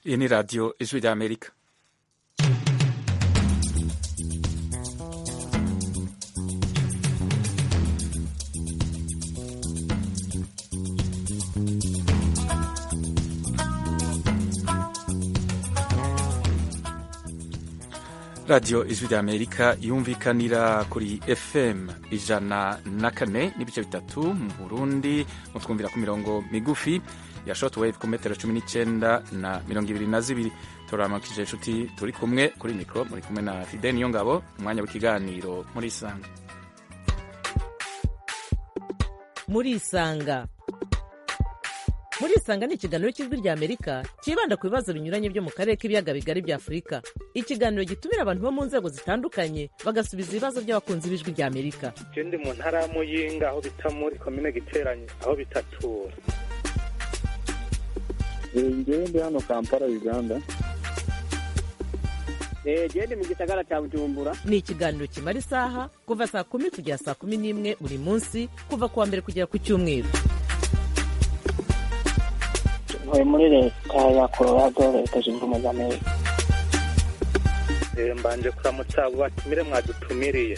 Iyi ni radiyo ijwi rya amerika radiyo ijwi rya amerika yumvikanira kuri fm ijana na kane n'ibice bitatu mu burundi mutwumvira ku mirongo migufi ya shortwave ku metero cumi n'icyenda na mirongo ibiri na zibiri turamakije inshuti turi kumwe kuri mikoro muri kumwe na fide niyo ngabo umwanya w'ikiganiro muri isanga muri isanga muri isanga ni ikiganiro cy'ijwi rya amerika cyibanda ku bibazo binyuranye byo mu karere k'ibiyaga bigari bya afurika ikiganiro gitumira abantu bo mu nzego zitandukanye bagasubiza ibibazo by'abakunzi b'ijwi rya amerika je ndi mu ntara ya muyinga aho bita muri komine giteranye aho bitatura ngewe ndi hano kampala uganda gende mu gisagara cya bujumbura ni ikiganiro kimara isaha kuva saa kumi kugera saa kumi n'imwe buri munsi kuva ku wa mbere kugera ku cyumweru ntuye muri leta ya colorado leta zunze ubumwe za amerika Eh, mbanje kuramutsa abo batumire mwadutumiriye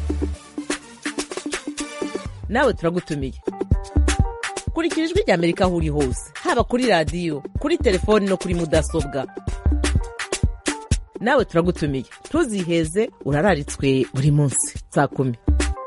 nawe turagutumiye kurikira ijwi rya amerika aho uri hose haba kuri radiyo kuri telefoni no kuri mudasobwa nawe turagutumiye ntuziheze urararitswe buri munsi saa kumi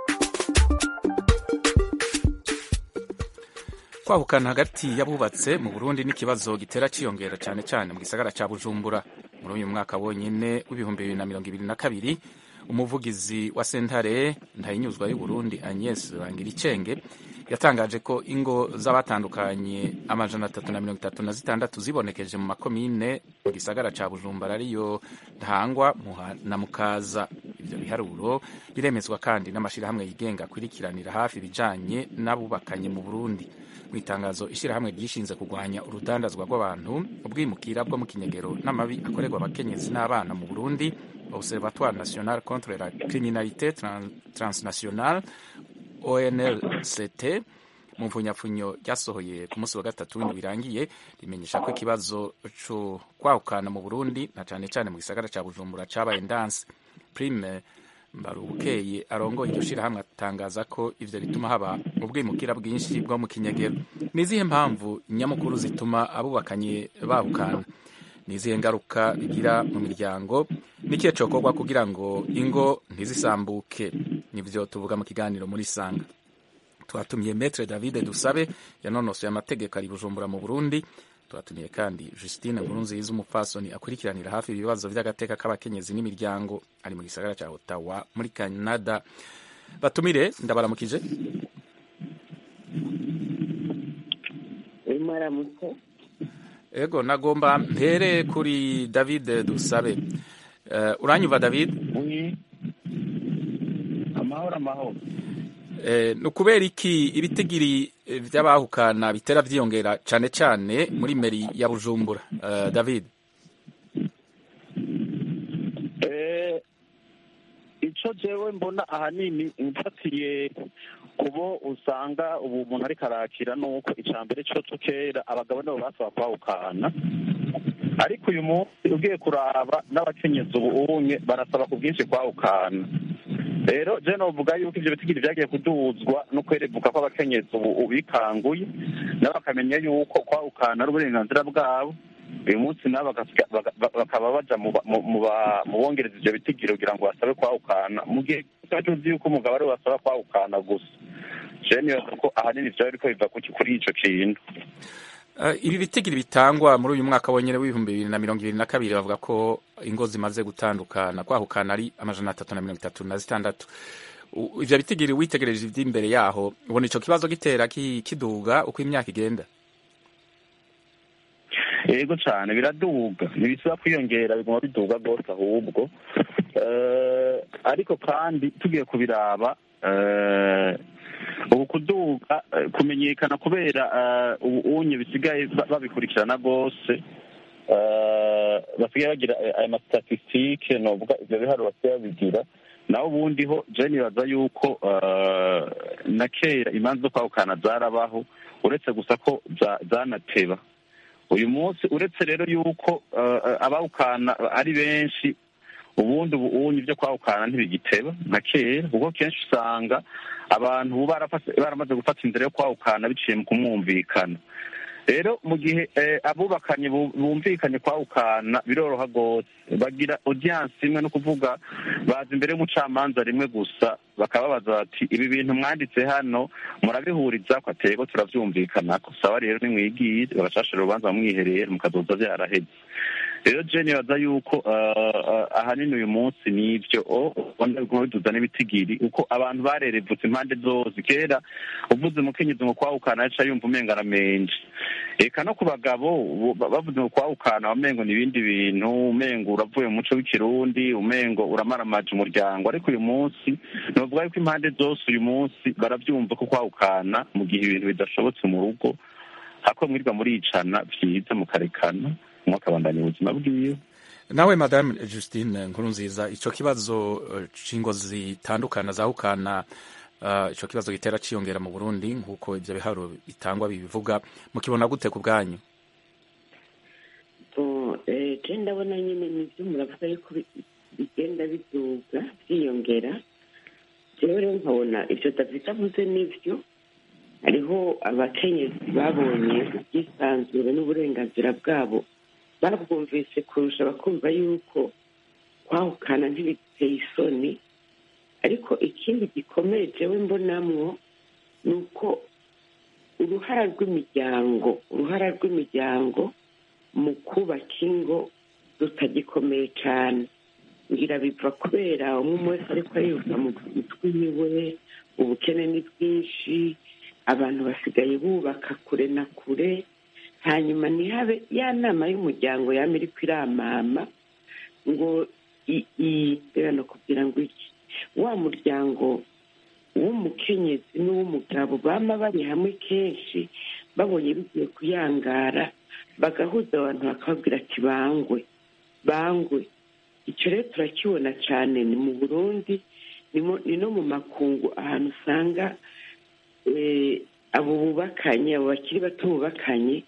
kwahukana hagati y'abubatse mu burundi n'ikibazo gitera ciyongera cyane cyane mu gisagara cya bujumbura muri uyu mwaka wonyine w'ibihumbi bibiri na mirongo ibiri na kabiri umuvugizi wa sentare ntayinyuzwa y'uburundi agnes bangiricenge yatangaje ko ingo z'abatandukanye amajana atatu na mirongo itatu na zitandatu zibonekeje mu makomine mu gisagara cya bujumbura ariyo ntangwa Muha na mukaza ibyo biharuro biremezwa kandi n'amashyirahamwe yigenga akurikiranira hafi ibijanye n'abubakanye mu burundi mu itangazo ishyirahamwe ryishinze kurwanya urudandazwa rw'abantu ubwimukira bwo mu kinyegero n'amabi akorerwa abakenyezi n'abana mu burundi observatoire national contre la criminalité Tran- transnationale onlct mu mfunyapfunyo ryasohoye ku munsi wa gatatu w'indwi birangiye rimenyesha ko ikibazo cyo kwahukana mu burundi na cyane cyane mu gisagara cya bujumbura cyabaye ndanse prime mbarubukeye arongoye iryo shirahamwe atangaza ko ivyo bituma haba ubwimukira bwinshi bwo mu kinyegero ni izihe mpamvu nyamukuru zituma abubakanye bahukana ni izihe ngaruka bigira mu miryango n'ikihe cokorwa kugira ngo ingo ntizisambuke nivyo tuvuga mu kiganiro muri sanga twatumiye metre david dusabe yanonosoye amategeko ari bujumbura mu burundi twatumiye kandi justine nkurunziza umupfasoni akurikiranira hafi ibibazo by'agateka k'abakenyezi n'imiryango ari mu gisagara cya ottawa muri canada batumire ndabaramukije urimo aramutse ego nagomba mpere kuri david dusabe uh, uranyumva david amahoro amahoro Eh, ni ukubera iki ibitigiri eh, vy'abahukana bitera vyiyongera cane cane muri meri ya bujumbura uh, david Eh, ico jewe mbona ahanini mfatiye kubo usanga ubu umuntu ariko arakira nuko ica mbere coco kera abagabo nibo basaba kwahukana ariko uyu munsi ugiye kuraba n'abakenyezi ubu unye barasaba ku bwinshi kwahukana rero je novuga yuko ivyo bitigiri vyagiye kuduzwa no kwerevuka kw'abakenyezi ubu ubikanguye nabo bakamenya yuko kwahukana ari uburenganzira bwabo uyu munsi nabo bagasiga- baga- ba- bakaba baja mu ba- mu- mu ba- mu bongereza ivyo bitigiri kugira ngo basabe kwahukana mu gihe tuba tuzi yuko umugabo ariwe basaba kwahukana gusa je nibaza ko ahanini vyaba biriko biva kuki- kuri ico kintu Uh, ibi bitigiri bitangwa muri uyu mwaka wonyene w'ibihumbi bibiri na mirongo ibiri na kabiri bavuga ko ingo zimaze gutandukana kwahukana ari amajana atatu na mirongo itatu na zitandatu U- ivyo bitigiri witegereje ivy'imbere yaho ubona ico kibazo gitera ki- kiduga uko imyaka igenda yego cane biraduga ntibisaba kwiyongera biguma biduga rwose ahubwo Eh, ariko kandi tugiye kubiraba eh, ubu kuduga eh, kumenyekana kubera eh, ubu unye bisigaye ba- babikurikirana rwose eh, basigaye bagira eh, aya mastatistike novuga ivyo biharuro basigaye babigira naho ubundi ho je nibaza yuko eh, na kera imanza zo kwahukana zarabaho uretse gusa ko za- zanateba uyu munsi uretse rero yuko eh, eh, abawukana ari benshi ubundi ubunyi byo kwawukana ntibigiteba nka kera kuko kenshi usanga abantu ubu barafase- baramaze gufata inzira yo kwawukana biciye mu kumwumvikana rero mu gihe eh, abubakanye bu- bumvikanye kwawukana biroroha rwose bagira audience imwe no kuvuga baza imbere y'umucamanza rimwe gusa bakababaza bati ibi bintu mwanditse hano murabihuriza ko atego turavyumvikanako sawa rero nimwigire bagacashira urubanza mwihereye mukazoza vyaraheze rero je nibaza yuko eh, eh, ahanini uyu munsi nivyo ubona biguma biduza n'ibitigiri uko abantu barerevutse impande zose kera uvuze umukenyezi ngo kwawukana aca yumva umenga aramenje eka no ku bagabo bo- ba- bavuze ngo kwawukana wamengo ni ibindi bintu umengo uravuye mu muco w'ikirundi umengo uramaramaje umuryango ariko uyu munsi novuga yuko impande zose uyu munsi baravyumva ko kwawukana mu gihe ibintu bidashobotse mu rugo hako mwirwa muricana vyiza mukarekana umwe akabandanya ubuzima bwiwe nawe madame justine nkuru nziza ico kibazo eh, c'ingo zitandukana zahukana uh, ico kibazo gitera ciyongera mu burundi nk'uko ivyo biharuro bitangwa bibivuga mukibona gute ku bwanyu bo eh, je ndabona nyine nivyo muravuga yuko bi- bigenda biduga byiyongera jewe rero nkabona ivyo david avuze nivyo hariho abakenyezi babonye ubwisanzure n'uburenganzira bwabo babwumvise kurusha bakumva yuko kwahukana ntibiteye isoni ariko ikindi gikomeye jewe mbonamwo ni uko uruhara rw'imiryango uruhara rw'imiryango mu kubaka ingo rutagikomeye cyane ngira biva kubera umwe umwe wese ariko ariruka mu mutwe iwe ubukene ni bwinshi abantu basigaye bubaka kure na kure hanyuma ntihabe ya nama y'umuryango yama iriko iramama ngo i- i- mbega no kugira ngo iki wa muryango w'umukenyezi n'uw'umugabo bama bari hamwe kenshi babonye bigiye kuyangara bagahuza abantu bakababwira ati bangwe bangwe icyo rero turakibona cyane ni mu burundi ni mo- ni no mu makungu ahantu usanga eh, abo bubakanye abo bakiri bato bubakanye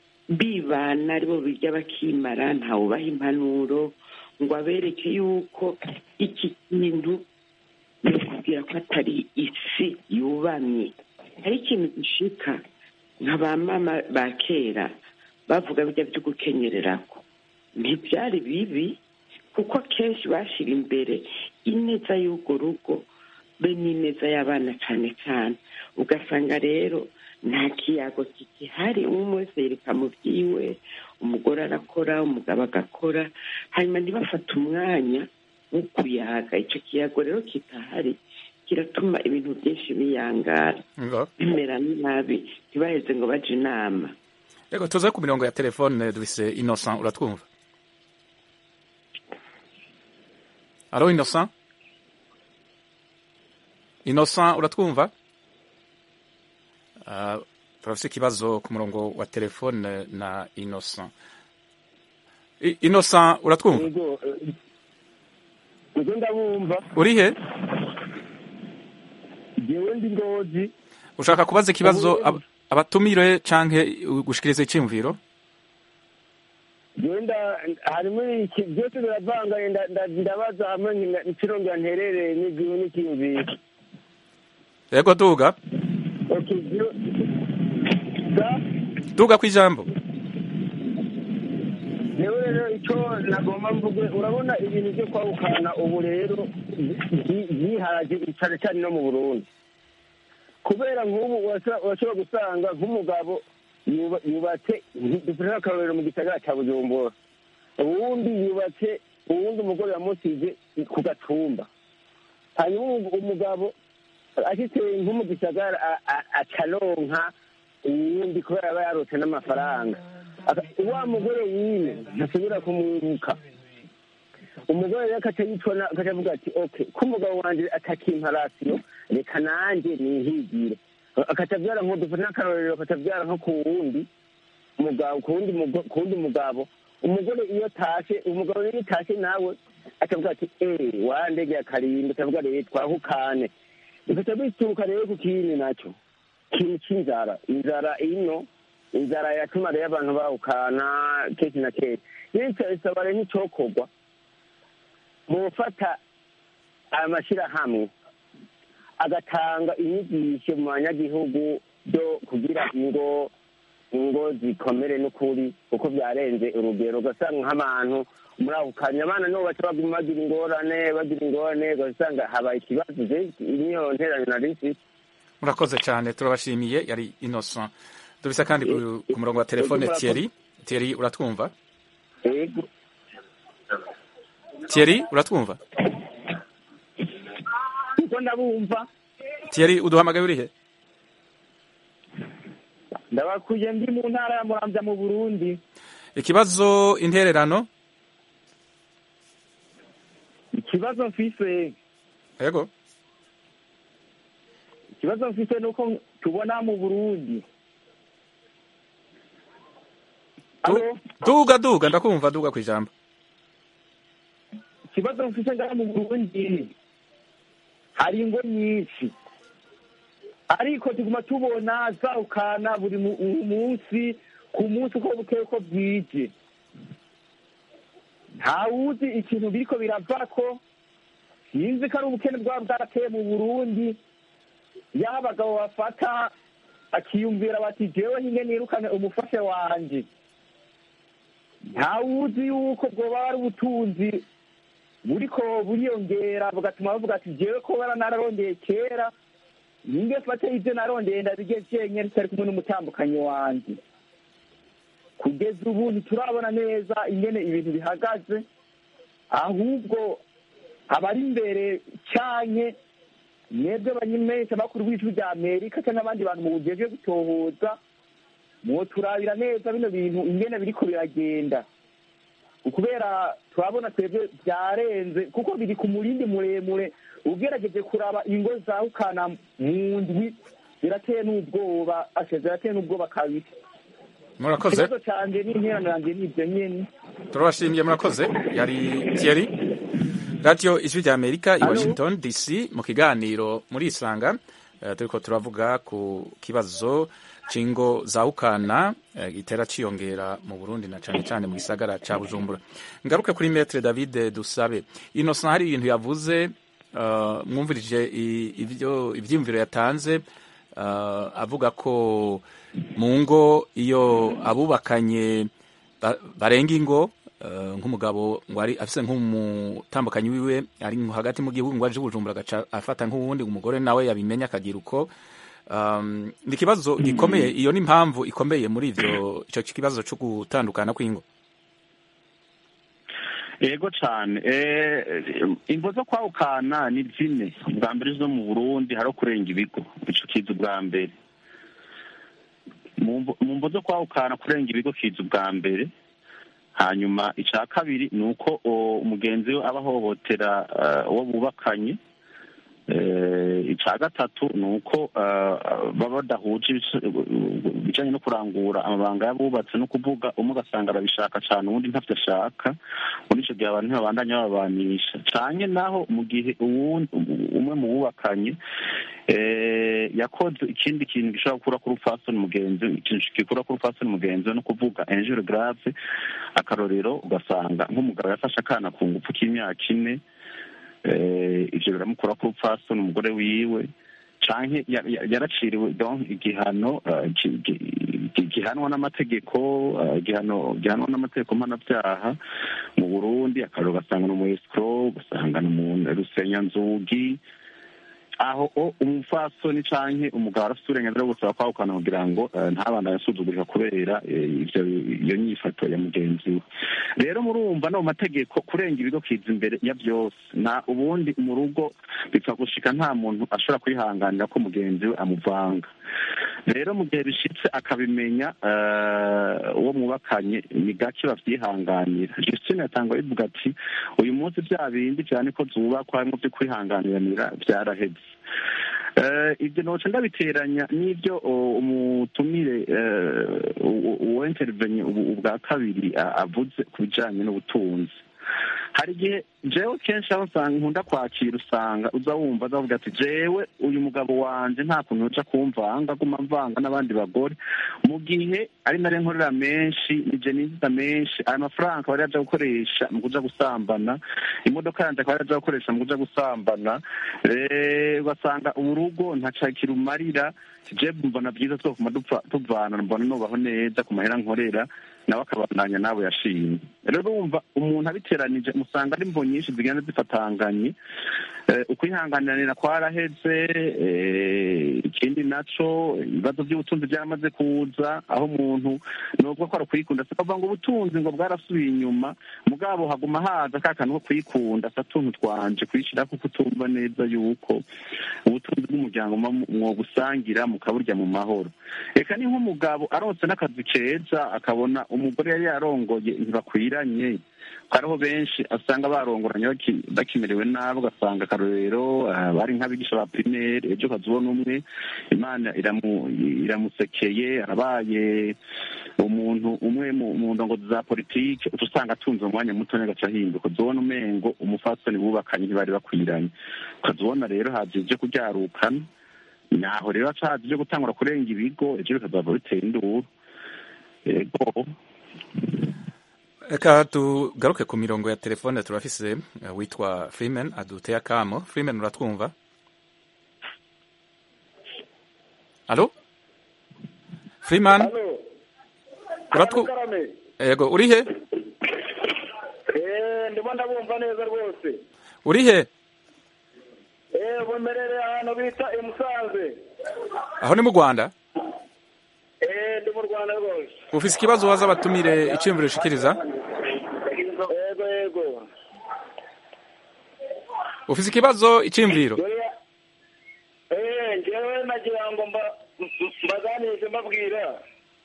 bibana aribo birya bakimara ntawubaha impanuro ngo abereke yuko iki kintu ni ukubwira ko atari isi yubamye hari ikintu gishika nka ba mama ba kera bavuga bijya byo gukenyererako ntibyari bibi kuko akenshi bashyira imbere ineza y'urwo rugo be n'ineza y'abana cyane cyane ugasanga rero nta kiyago kigihari umwe wese yereka mu byiwe umugore arakora umugabo agakora hanyuma ntibafate umwanya wo kuyaga icyo kiyago rero kitahari kiratuma ibintu byinshi biyangara Ngo. bimera nabi ntibaheze ngo baje inama Yego tuze ku mirongo ya telefone dufise Innocent uratwumva Alo Innocent Innocent uratwumva uh, turafise ikibazo ku murongo wa telefone na Innocent I- Innocent uratwumva yego ubwo ndabumva uri he jewe ndi ngozi ushaka kubaza ikibazo Ubu- ab- abatumire canke gushikiriza iciyumviro jewe nda harimo iki byose biravanganye nda- nda- ndabaza hamwe nkina- ikirongera nterereye n'igihu n'ikiyumviro yego duga okay byo- da duga kw'ijambo jewe rero icyo nagomba mvuge urabona ibintu byo kwahukana ubu rero byi- byiharaje cyane cyane no mu burundi kubera nk'ubu urashobora urashobora gusanga nk'umugabo yuba- yubatse dufite nk'akarorero mu gisagara cya bujumbura uwundi yubatse uwundi umugore yamusize ku gatumba hanyuma umu- umugabo ashitse nko mu gisagara a- a- acaronka uwundi kubera aba yarose n'amafaranga Aka- wa mugore wine ntasubira kumwibuka umugore rero akaca yitona akaca avuga ati okay ko umugabo wanje atakimpa rasiyo reka nanjye nihigire akaca abyara nko dufate n'akarorero akaca abyara nko ku wundi mugabo ku wundi mugo- ku wundi mugabo umugore iyo tashe umugabo rero iyo tashe nawe akavuga ati eh wandegeye akarimbi akavuga rero twahukane bikaca bituruka rero ku kindi nacyo ikintu cy'inzara inzara ino inzara yatuma rero abantu bawukana kenshi na kenshi bityo isaba rero nk'icyokorwa mu gufata aya mashyirahamwe agatanga inyigisho mu banyagihugu byo kugira ingo ingo zikomere n'ukuri kuko byarenze urugero ugasanga nk'abantu muri ako kanya abana nibo baca baguma bagira ingorane bagira ingorane ugasanga habaye ikibazo niyo nterane nari mfite murakoze cyane turabashimiye yari innocent dufise kandi ku- ku murongo wa telefone Yego, Thierry Thierry uratwumva yego Thierry uratwumva kuko ndabumva Thierry uduhamagaye urihe ndabakuye ndi mu ntara ya muramvya mu burundi ikibazo intererano ikibazo mfise yego ikibazo mfise ni uko tubona mu burundi Du- duga duga ndakumva duga ku ijambo ikibazo mfise ngaha mu burundi hari ingo nyinshi ariko tuguma tubona zawukana buri mu- munsi ku munsi uko bukeye uko bwije ntawuzi ikintu biriko biravako sinzi ko ari ubukene bwaba bwarateye mu burundi yaho abagabo bafata akiyumvira bati jewe nyine nirukane umufashe wanje ntawuzi yuko bwoba ari ubutunzi buriko buriyongera bugatuma bavuga ati jewe ko bara nararondeye kera ninge fate ivyo narondeye ndabige vyenye ritari kumwe n'umutambukanyi wanje kugeza ubu ntiturabona neza ingene ibintu bihagaze ahubwo abari imbere canke mwebwe banyimesha bakuru b'ijwi rya amerika canke abandi bantu mu bujejwe gutohoza mwoturabira neza bino bintu ingene biriko biragenda kubera turabona twebwe byarenze kuko biri ku murindi muremure ugerageje kuraba ingo zawukana mu ndwi zirateye n'ubwoba ashe zirateye n'ubwoba kabiri murakoze ikibazo canje n'interano yanje n'ivyo nyene turabashimiye murakoze yari Thierry radio ijwi rya amerika i Alo. washington dc mu kiganiro muri isanga eh, turiko turavuga ku kibazo c'ingo zawukana eh, gitera ciyongera mu burundi na cane cane mu gisagara ca bujumbura ngaruke kuri metre david dusabe innocent hari ibintu yavuze eh, mwumvirije i- ivyo ivyiyumviro yatanze eh, avuga ko mu ngo iyo abubakanye ba- barenga ingo eh, nk'umugabo ngo ari afise nk'umutambukanyi wiwe ari nko hagati mu gihugu ngo aje bujumbura agaca afata nk'uwundi umugore nawe yabimenya akagira uko um, ni ikibazo gikomeye iyo ni impamvu ikomeye muri ivyo ico kibazo co gutandukana kw'ingo yego cyane ingo zo kwawukana ni zine ubwa mbere zo mu burundi hari kurenga ibigo ico kiza ubwa mbere mu mvo- mu mvo zo kwawukana kurenga ibigo kiza ubwa mbere hanyuma icya kabiri ni uko o, umugenzi we aba ahohotera eh, uwo bubakanye Eh, icya gatatu ni uko eh, baba badahuje ibis- ibijyanye no kurangura amabanga y'abubatse no kuvuga umwe ugasanga arabishaka cyane uwundi ntabyo ashaka muri icyo gihe abantu ntibabandanya babanisha cyane naho mu gihe uwundi umwe mu bubakanye eh, yakoze ikindi kintu gishobora gukura kuri fasoni mugenzi we, ikintu gikura kuri fasoni mugenzi we no kuvuga enjure grave akarorero ugasanga nk'umugabo yafashe akana ku ngufu k'imyaka ine eh, ivyo biramukura ku rupfasoni umugore wiwe canke ya- ya- yaraciriwe donc igihano eh, ki- ki- ki- gihanwa n'amategeko eh, igihano gihanwa n'amategeko mpanabyaha mu burundi akarero ugasanga ni umu escrow ugasanga ni umu rusenyanzugi aho o umupfasoni canke umugabo arafite uburenganzira bwo gusaba kwahukana kugira ngo eh, ntabandanye asuzugurika kubera eh, ivyo iyo nyifato ya mugenzi we rero murumva no mu mategeko kurenga ibigo kiza imbere ya byose nta ubundi mu rugo bipfa gushika nta muntu ashobora kwihanganira ko mugenzi we amuvanga rero mu gihe bishitse akabimenya eh, uwo mwubakanye ni gake bavyihanganira justine yatanga bivuga ati uyu munsi bya bindi cyane ko zubakwa harimwo vyo kwihanganiranira vyaraheze Eh, ibyo noca ndabiteranya n'ibyo o, umutumire eh, u- u- uwo intervenye ubu ubwa kabiri a- avuze ku bijanye n'ubutunzi hari igihe jewe kenshi aho usanga nkunda kwakira usanga uza wumva azavuga ati jewe uyu mugabo wanje nta kuntu uja kumvanga aguma mvanga n'abandi bagore mu gihe ari nare nkorera menshi nije ninjiza menshi aya mafaranga akaba ari aja gukoresha mu kuja gusambana imodoka yanje akaba ari aja gukoresha mu kuja gusambana Eh, ugasanga urugo ntaca kirumarira je mbona byiza twokuma dupfa tuvana mbona nubaho neza ku mahera nkorera nawe akabandanya nawe yashimye rero urumva umuntu abiteranije musanga ari mvo nyinshi zigenda zifatanganye Eh, ukwihanganirana kwaraheze eh, ikindi naco ibibazo by'ubutunzi byaramaze kuza aho umuntu nubwo ko ari ukwikunda sikavuga ngo ubutunzi ngo bwarasubiye inyuma mugabo haguma haza ka kantu ko kwikunda sa tuntu twanje kwishira kuko utumva neza yuko ubutunzi bw'umuryango muba mwobusangira mukaburya mu mahoro reka ni nk'umugabo aronse n'akazi keza akabona umugore yari yarongoye ntibakwiranye hariho benshi asanga barongoranye baki- bakimerewe nabi ugasanga akarorero ah, bari nk'abigisha ba primaire ejo ukazibona umwe imana iramu- iramusekeye arabaye umuntu umwe mu mu ndongozi za politike uca usanga atunze umwanya muto agaca ahinduka uzibona umengo umufasoni bubakanye ntibari bakwiranye ukazibona rero haje ibyo kuryarukana naho rero haca haza ibyo gutangura kurenga ibigo ejo bikazava bitera induru yego reka tugaruke ku mirongo ya telefone turafise eh, witwa freeman aduteye akamo freeman uratwumva alo freeman hano Uratu- karame yego uri he eee ndimo ndabumva neza rwose uri he eee bumerere ahantu bita i musanze aho ni mu rwanda eee ndi mu rwanda rwose ufise ikibazo waza abatumire iciyumviro ushikiriza yego yego ufise ikibazo iciyumviro Dore- eee njyewe nagira ngo mba- m- mbaganirize mbabwira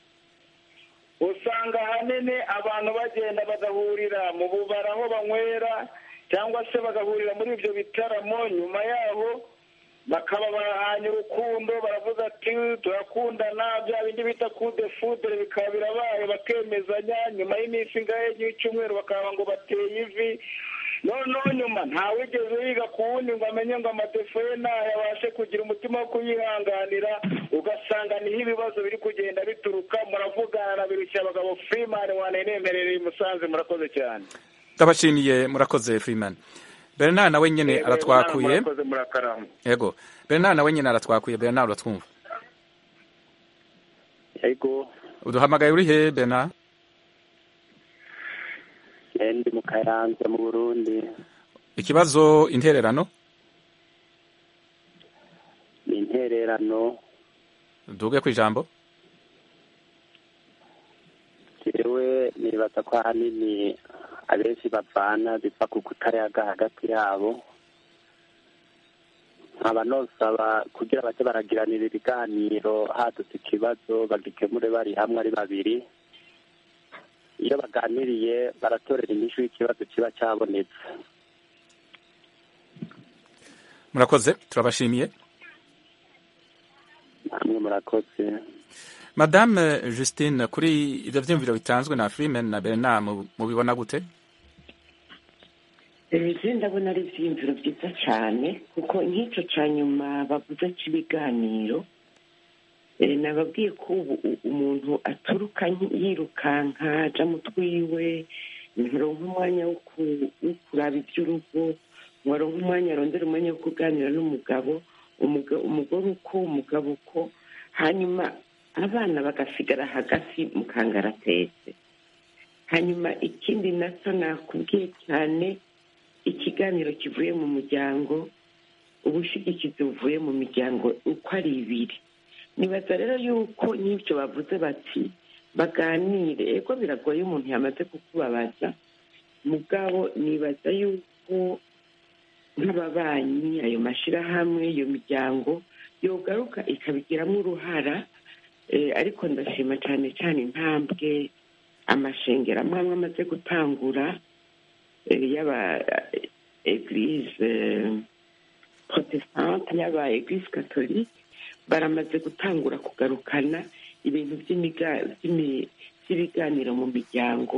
usanga ahanini abantu bagenda bagahurira mu bubara aho banywera cyangwa se bagahurira muri ibyo bitaramo nyuma yaho bakaba bahanye urukundo baravuga ati turakundana bya bindi bita kude fudere bikaba birabaye bakemezanya nyuma y'iminsi ingahe y'icyumweru bakaba ngo bateye ivi noneho nyuma ntawigeze yiga ku wundi ngo amenye ngo amadefo ye ntayo abashe kugira umutima wo kuyihanganira ugasanga niho ibibazo biri kugenda bituruka muravugana na birushya abagabo freeman wanenemerereye i musanze murakoze cyane ndabashimiye murakoze freeman bernard nawe nyene aratwakuye murakoze murakarama yego bernard nawe nyene aratwakuye bernard uratwumva yego uduhamagaye uri he bernard eh, ndi mu kayanza mu burundi ikibazo intererano ni intererano duge ku ijambo jewe nibaza ko ahanini abenshi bavana biva ku kutayaga hagati yabo nkaba nosaba kugira baze baragiranira ibiganiro hadutse ikibazo bagikemure bari hamwe ari babiri iyo baganiriye baratorera inyishu y'ikibazo kiba cyabonetse murakoze turabashimiye namwe murakoze madame justine kuri ivyo vyiyumviro bitanzwe na freeman na bernard mu- mubibona gute ejo ndabona ari ibyiyumviro byiza cyane kuko nk'icyo cya nyuma bavuze cy'ibiganiro eh, nababwiye ko ubu u- umuntu aturuka nki- yirukanka aja mu twiwe ntaronka umwanya wo ku- wo kuraba iby'urugo ngo aronke umwanya arondera umwanya wo kuganira n'umugabo umuga- umugore uko umugabo uko hanyuma abana bagasigara hagati mu kangaratete hanyuma ikindi nacyo nakubwiye cyane ikiganiro kivuye mu muryango ubushigikizi buvuye mu miryango uko ari ibiri nibaza rero yuko n'ibyo bavuze bati baganire ego biragoye umuntu yamaze kukubabaza mugabo nibaza yuko nk'ababanyi ayo mashyirahamwe iyo miryango yogaruka ikabigiramo uruhara eh, ariko ndashima cyane cyane intambwe amashengero amwe amwe amaze gutangura eh, y'aba eglise protestante y'aba eglise catholique baramaze gutangura kugarukana ibintu by'imiga- by'imi- by'ibiganiro mu miryango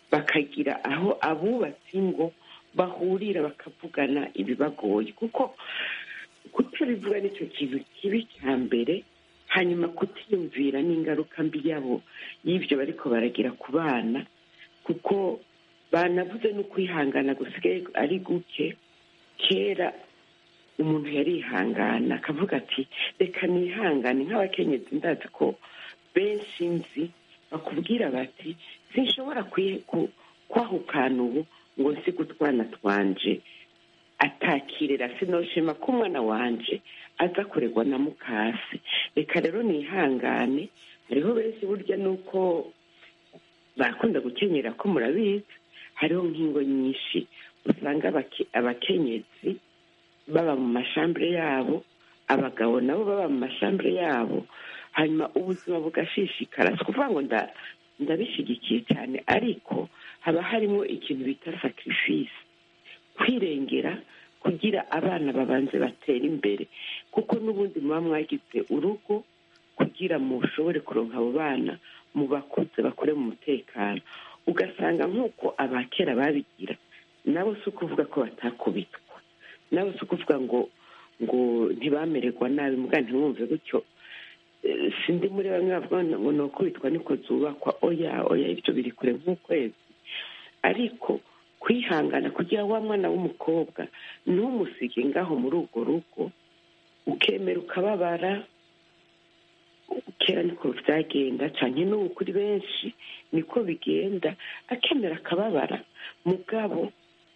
bakagira aho abubatse ingo bahurira bakavugana ibibagoye kuko kutabivuga nicyo kintu kibi cya mbere hanyuma kutiyumvira n'ingaruka mbi yabo y'ibyo bariko baragira ku bana kuko banavuze no kwihangana gusigaye ari guke kera umuntu yarihangana akavuga ati reka nihangane nk'abakenyezi ndazi ko benshi nzi bakubwira bati sinshobora kwi- ku- kwahukana ubu ngo nsiga utwana twanje atakirera sinoshima ko umwana wanje aza kuregwa na mukasi reka rero nihangane hariho benshi burya nuko barakunda gukenyera ko murabizi hariho nk'ingo nyinshi usanga abake- abakenyezi baba mu mashambure yabo abagabo nabo baba mu mashambure yabo hanyuma ubuzima bugashishikara si ukuvuga ngo nda- ndabishyigikiye cyane ariko haba harimo ikintu bita sacrifice kwirengera kugira abana babanze batera imbere kuko n'ubundi muba mwagize urugo kugira mushobore kuronka abo bana mu bakuze bakore mu mutekano ugasanga nk'uko abakera babigira nabo si ukuvuga ko batakubitwa nabo si ukuvuga ngo ngo ntibamererwa nabi mbwa ntimwumve gutyo Eh, sindi muri bamwe bavuga ngo ni ukubitwa niko zubakwa oya oya ibyo biri kure nk'ukwezi ariko kwihangana kugira wa mwana w'umukobwa ntumusige ngaho muri urwo rugo ukemera ukababara kera niko byagenda cyane n'ubu kuri benshi niko bigenda akemera akababara mugabo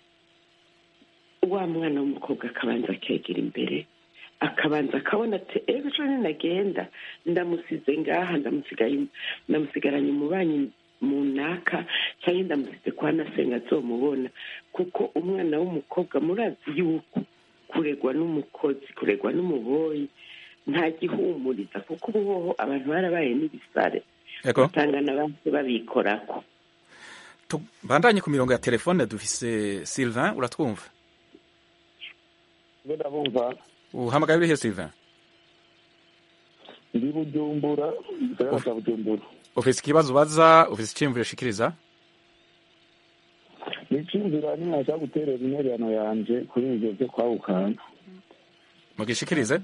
wa mwana w'umukobwa akabanza akegera imbere akabanza akabona ati ejo ejo ninagenda ndamusize ngaha ndamusigaye ndamusigaranye umubanyi mu naka cyangwa ndamusize kwa nasenga azomubona kuko umwana w'umukobwa murazi yuko kuregwa n'umukozi kuregwa n'umuboyi nta gihumuriza kuko ubu hoho abantu barabaye n'ibisare Yego. usanga n'abandi babikorako bandanye ku mirongo ya telefone dufise Sylvain uratwumva ndabumva uhamagaye urihe Sylvain ndi bujumbura gisagara cya bujumbura ufise ikibazo ubaza ufise iciyumviro ushikiriza nicyumvira nimwashaka guterera intererano yanje kuri ibyo byo kwahukana mugishikirize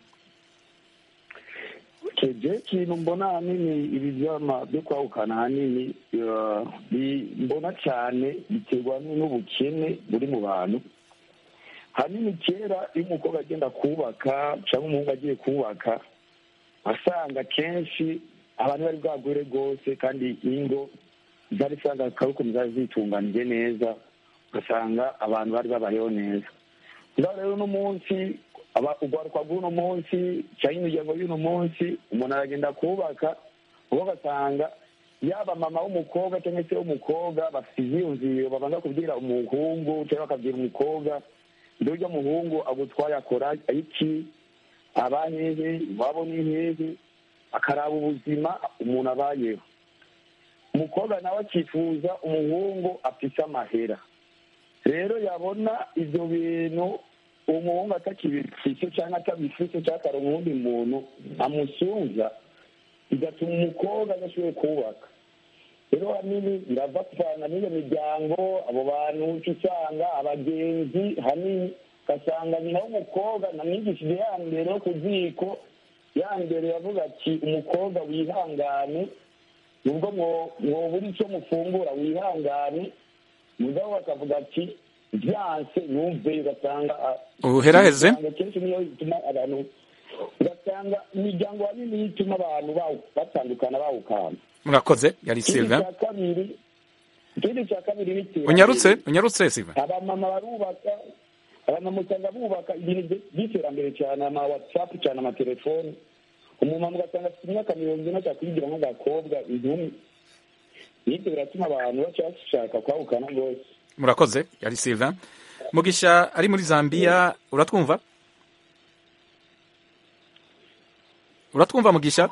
keje kintu mbona ahanini ibi byama byo kwahukana ahanini eh, bi- mbona cyane biterwa n'ubukene buri mu bantu hanini kera iyo umukobwa agenda kubaka cyangwa umuhungu agiye kubaka asanga kenshi abantu bari bwagure rwose kandi ingo zari usanga akarukumu zari zitunganije neza ugasanga abantu bari babayeho neza ngaho rero uno munsi aba- urwaruka rw'uno munsi cyangwa imiryango y'uno munsi umuntu aragenda kubaka ubu ugasanga yaba mama w'umukobwa cyangwa se w'umukobwa bafite ibyiyumviro babanza kubwira umuhungu cyangwa bakabwira umukobwa ibyo urya muhungu agutwaye akora iki aba hehe iwabo ni hehe akaraba ubuzima umuntu abayeho umukobwa nawe akifuza umuhungu afite amahera rero yabona ibyo bintu umuhungu atakibifise cyangwa atabifise cyangwa akaronka uwundi muntu amusunza bigatuma umukobwa adashoboye kubaka rero hanini birava kuvana n'iyo miryango abo bantu uca usanga abagenzi hanini ugasanga nyina w'umukobwa namwigishije ya mbere yo ku ziko ya mbere yavuga ati umukobwa wihangane nubwo mwo- mwobura icyo mufungura wihangane mugabo bakavuga ati byanse numve ugasanga ah, Uheraheze? imiryango kenshi niyo ituma abantu ugasanga imiryango hanini ituma abantu bawu- batandukana bawukana murakoze yari ikindi Sylvain cya kabiri ikindi cya kabiri bitewe unyarutse unyarutse Sylvain abamama barubaka abamama usanga bubaka ibintu by- by'iterambere cyane ama watsapu cyane amatelefoni umumama ugasanga afite imyaka mirongo ine ashaka kuyigira nk'agakobwa inkumi n'ibyo biratuma abantu baca bashaka kwahukana rwose murakoze yari Sylvain mugisha ari muri Zambia uratwumva uratwumva mugisha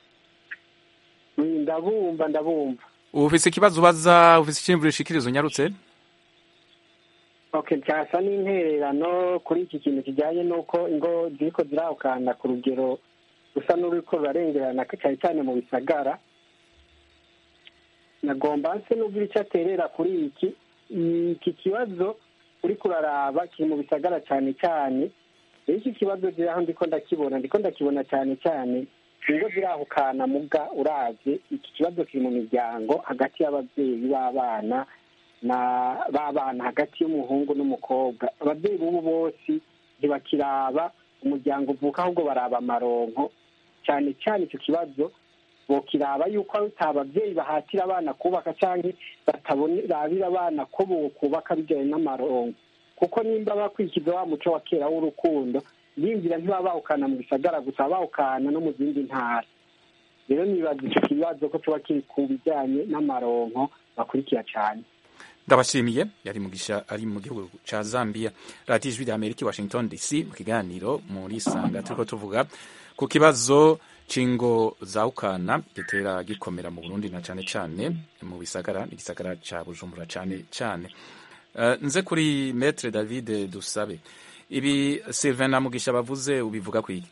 ndabumva ndabumva ufise ikibazo ubaza ufise iciyumviro ushikiriza unyarutse okay cyasa n'intererano kuri iki kintu kijyanye n'uko ingo ziriko zirahukana ku rugero rusa n'ururiko rurarengerana cyane cyane mu bisagara nagomba nse n'ubwo icyo aterera kuri iki iki kibazo uri kuraraba kiri mu bisagara cyane cyane rero iki kibazo rero aho ndiko ndakibona ndiko ndakibona cyane cyane ingo zirahukana muga uravye iki kibazo kiri mu miryango hagati y'ababyeyi b'abana na b'abana hagati y'umuhungu n'umukobwa ababyeyi b'ubu bose ntibakiraba umuryango uvuka ahubwo baraba amaronko cyane cyane icyo kibazo bokiraba yuko ata ababyeyi bahatira abana kubaka cyangwa batabonera abana ko kubaka bijyanye n'amaronko kuko nimba bakurikiza wa muco wa kera w'urukundo yinjira ntibaba bawukana mu gisagara gusa bawukana no mu zindi ntara rero nibaza icyo kibazo ko tuba kiri ku bijyanye n'amaronko bakurikira cyane ndabashimiye yari mugisha ari mu gihugu ca Zambia radiyo ijwi rya Amerika Washington DC mu kiganiro muri sanga turiko tuvuga ku kibazo cingo za ukana gitera gikomera mu Burundi na cane cane mu bisagara igisagara ca Bujumbura cane cane uh, nze kuri Maître David Dusabe ibi Sylvain na Mugisha bavuze ubivuga kwiki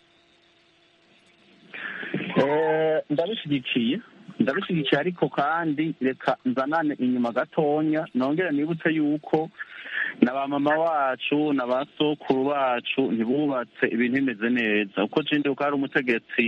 ndabishyigikiye ndabishyigikiye ariko kandi reka nzanane inyuma gatonya nongere nibutse yuko na ba mama wacu na ba sokuru bacu ntibubatse ibintu bimeze neza uko jinde uko hari umutegetsi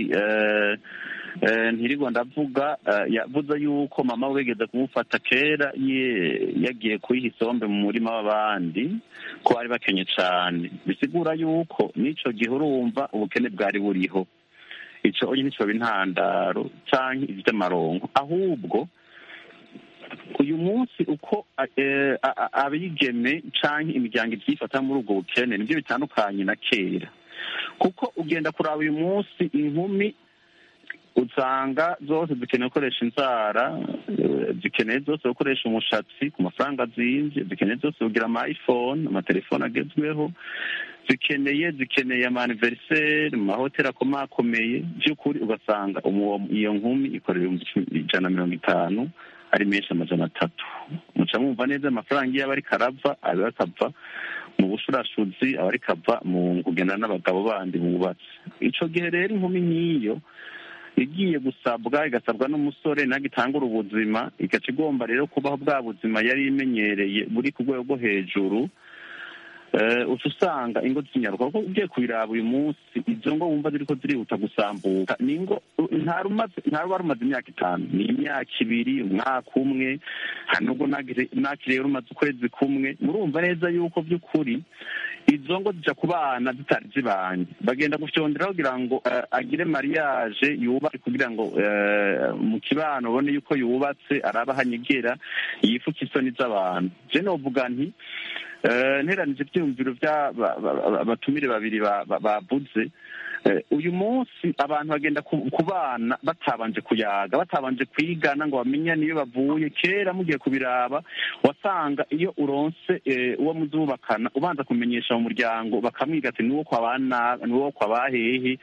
ntirirwa ndavuga yavuze yuko mama we wigeze kumufata kera yagiye kuyiha isombe mu murima w'abandi ko bari bakenye cyane bisigura yuko n'icyo gihe urumva ubukene bwari buriho icyo nyine cyoba intandaro cyangwa iby'amarongo ahubwo uyu munsi uko abigeme cyangwa imiryango ibyifata muri ubwo bukene nibyo bitandukanye na kera kuko ugenda kuraba uyu munsi inkumi usanga zose zikeneye gukoresha inzara zikeneye zose gukoresha umushatsi ku mafaranga azinze zikeneye zose kugira ama iphone amatelefone agezweho zikeneye zikeneye amaniveriseri mu mahoteli akomakomeye by'ukuri ugasanga iyo nkumi ikorera ibihumbi ijana na mirongo itanu ari menshi amajana atatu muca mwumva neza amafaranga iyo aba ariko arava aba akava mu bushurashuzi aba ariko ava mu kugenda n'abagabo bandi bubatse icyo gihe rero inkumi nk'iyo igiye gusabwa igasabwa n'umusore nawe itangura ubuzima igaca igomba rero kubaho bwa buzima yari imenyereye buri ku rwego rwo hejuru uca usanga ingo z'inyaruka kuko ugiye kubiraba uyu munsi izo ngo wumva ziriko zirihuta gusambuka ni ingo nta ruba rumaze imyaka itanu ni imyaka ibiri umwaka umwe nubwo nakiriye rumaze ukwezi kumwe murumva neza yuko by'ukuri izo ngo zija ku bana zitari zibanye bagenda gufyondera kugira ngo agire mariage yubatse kugira ngo mu kibano ubone yuko yubatse araba hanyegera yifuka isoni z'abantu je novuga nti nteranije ibyiyumviro by'abatumire babiri bavuze uyu munsi abantu bagenda ku bana batabanje kuyaga batabanje kwigana ngo bamenyane iyo bavuye kera mugiye kubiraba wasanga iyo uronse uwo muzubakana ubanza kumenyesha mu muryango bakamwiga ati niwo kwa bana niwo kwa bahehe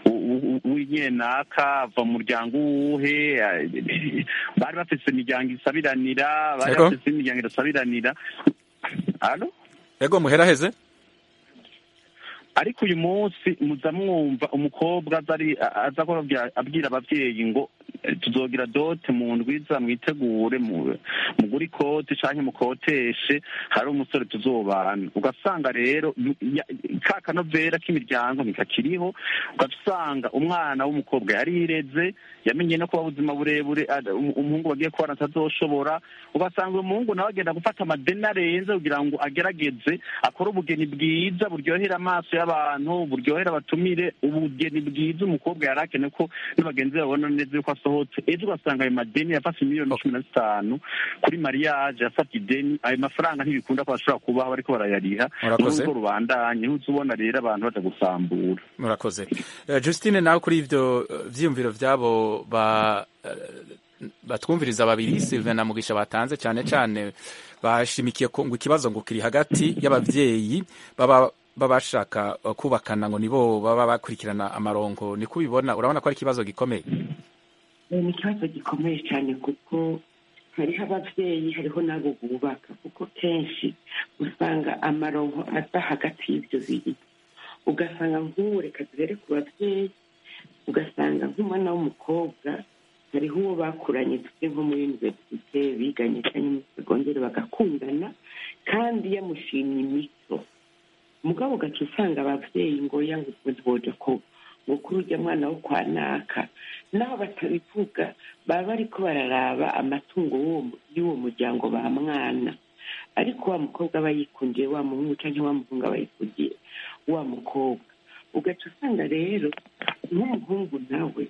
w'inyenaka ava mu muryango uwuhe bari bafise imiryango isabiranira bari bafise imiryango idasabiranira Alo? Ego muheraheze? ariko uyu munsi muza mwumva umukobwa aza abwira ababyeyi ngo tuzogira dote mu ndwiza mwitegure mugure ikoti cyangwa mukoteshe hari umusore tuzobana ugasanga rero ka kanovera k'imiryango ntikakiriho ugasanga umwana w'umukobwa yarireze yamenye no kuba ubuzima burebure umuhungu bagiye kubana atazoshobora ugasanga uyu muhungu nawe agenda gufata amadeni arenze kugira ngo agerageze akore ubugeni bwiza buryohera amaso y'abantu buryohera abatumire ubugeni bwiza umukobwa yari akeneye ko n'abagenzi babona neza yuko asohotse ejo ugasanga ayo madeni yafashe miliyoni cumi na zitanu kuri mariage yafata ideni ayo mafaranga ntibikunda ko bashobora kubaho bariko barayariha n'ubwo rubandanye uza ubona rero abantu baza gusambura murakoze justine nawe kuri ivyo vyiyumviro vyabo ba batwumviriza babiri Sylvain na Mugisha batanze cyane cyane bashimikiye ngo ikibazo ngo kiri hagati y'abavyeyi baba baba bashaka kubakana ngo nibo baba bakurikirana amaronko niko ubibona urabona ko ari ikibazo gikomeye ni ikibazo gikomeye cyane kuko hariho ababyeyi hariho n'abo bubaka kuko kenshi usanga amaronko aza hagati y'ibyo bibiri ugasanga nk'ubu reka duhere ku babyeyi ugasanga nk'umwana w'umukobwa hariho uwo bakuranye tuvuge nko muri univerisite biganye cyangwa muri segonderi bagakundana kandi yamushimye imico mugabo ugaca usanga ababyeyi ngo ya ngo ntiboja ko ngo kuri urya mwana wo kwa naka naho batabivuga baba bariko bararaba amatungo w'uwo- y'uwo muryango ba mwana ariko wa mukobwa aba yikundiye wa muhungu cyangwa wa muhungu aba yikundiye wa mukobwa ugaca usanga rero nk'umuhungu nawe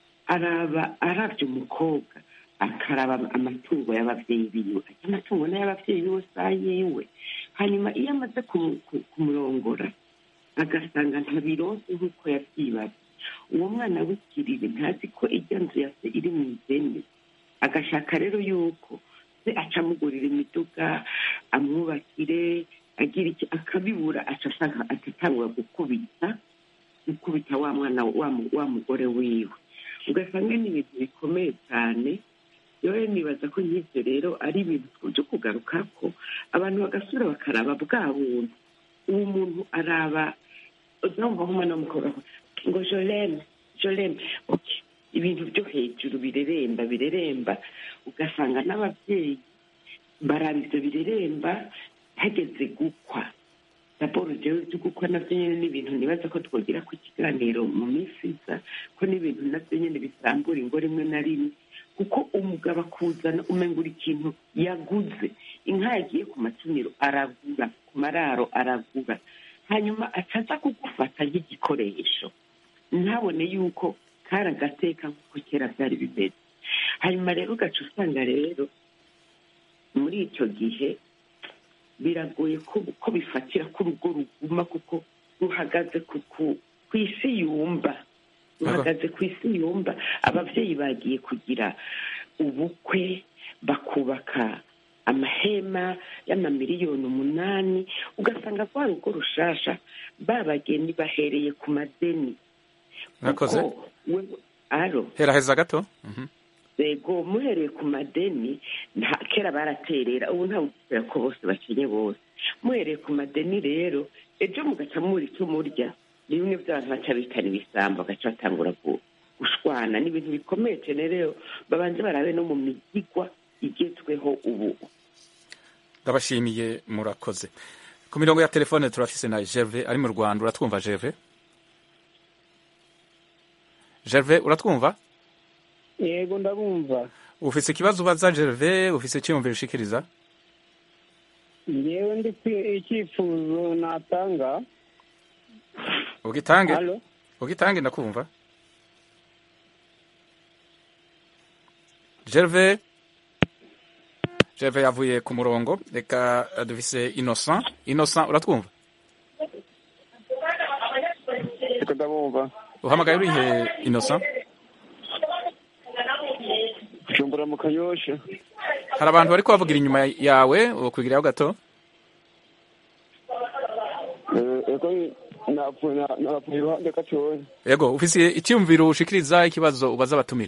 araba arabye umukobwa akaraba amatungo y'ababyeyi biwe ati amatungo n'ay'ababyeyi biwe si ayiwe hanyuma iyo amaze kumu- ku- kumurongora agasanga ntabironse nk'uko yabyibaza uwo mwana w'ikiriri ntazi ko ijya nzu ya se iri mu ideni agashaka rero yuko se aca amugurira imiduga amwubakire agira iki akabibura aca ashaka agatangura gukubita gukubita wa mwana wa mu- wa mugore wiwe ugasanga ni ibintu bikomeye cyane yewe nibaza ko nk'ibyo rero ari ibintu byo kugaruka ko abantu bagasubira bakaraba bwa buntu uwo muntu araba uzumva nk'umwana w'umukobwa ko, ngo jolene jolene okay ibintu byo hejuru bireremba bireremba ugasanga n'ababyeyi baraba ibyo bireremba hageze gukwa raporo jewe byo gukwa nabyo nyine ni ibintu nibaza ko twogira ku kiganiro mu minsi iza ko n'ibintu nabyo nyine bisambura ingo rimwe na rimwe kuko umugabo akuzana umengura ikintu yaguze inka yagiye ku matuniro aragura ku mararo aragura hanyuma acaza kugufata nk'igikoresho ntabone yuko kari agateka nk'uko kera byari bimeze hanyuma rero ugaca usanga rero muri icyo gihe biragoye ko ko bifatira ko urugo ruguma kuko ruhagaze ku ku- ku isi yumva ruhagaze ku isi yumva ababyeyi bagiye kugira ubukwe bakubaka amahema y'amamiliyoni umunani ugasanga rwa rugo rushasha babageni bahereye ku madeni mwakoze Kuko we- aro heraheza gato Mhm. yego muhereye ku madeni nta kera baraterera ubu nta wuzera ko bose bakenye bose muhereye ku madeni rero ejo mugaca muri icyo murya ni bimwe by'abantu baca bitana ibisambo bagaca batangura gu- gushwana ni ibintu bikomeye cyane rero babanze barabe no mu migigwa igezweho ubu ndabashimiye murakoze ku mirongo ya telefone turafise na Gerve ari mu Rwanda uratwumva Gerve Gerve uratwumva yego ndabumva ufise ikibazo ubaza Gerve ufise icyiyumviro ushikiriza ngewe ndi kwi- icyifuzo natanga ugitange halo ugitange ndakumva Gerve Gerve yavuye ku murongo reka eh, dufise Innocent Innocent uratwumva reka ndabumva uhamagaye urihe Innocent jumbura mu kanyosha hari abantu bari kubavugira inyuma yawe ukwigiraho gato ego napfuye na- napfuye iruhande gatoya yego ufise icyiyumviro ushikiriza ikibazo ubaza abatumire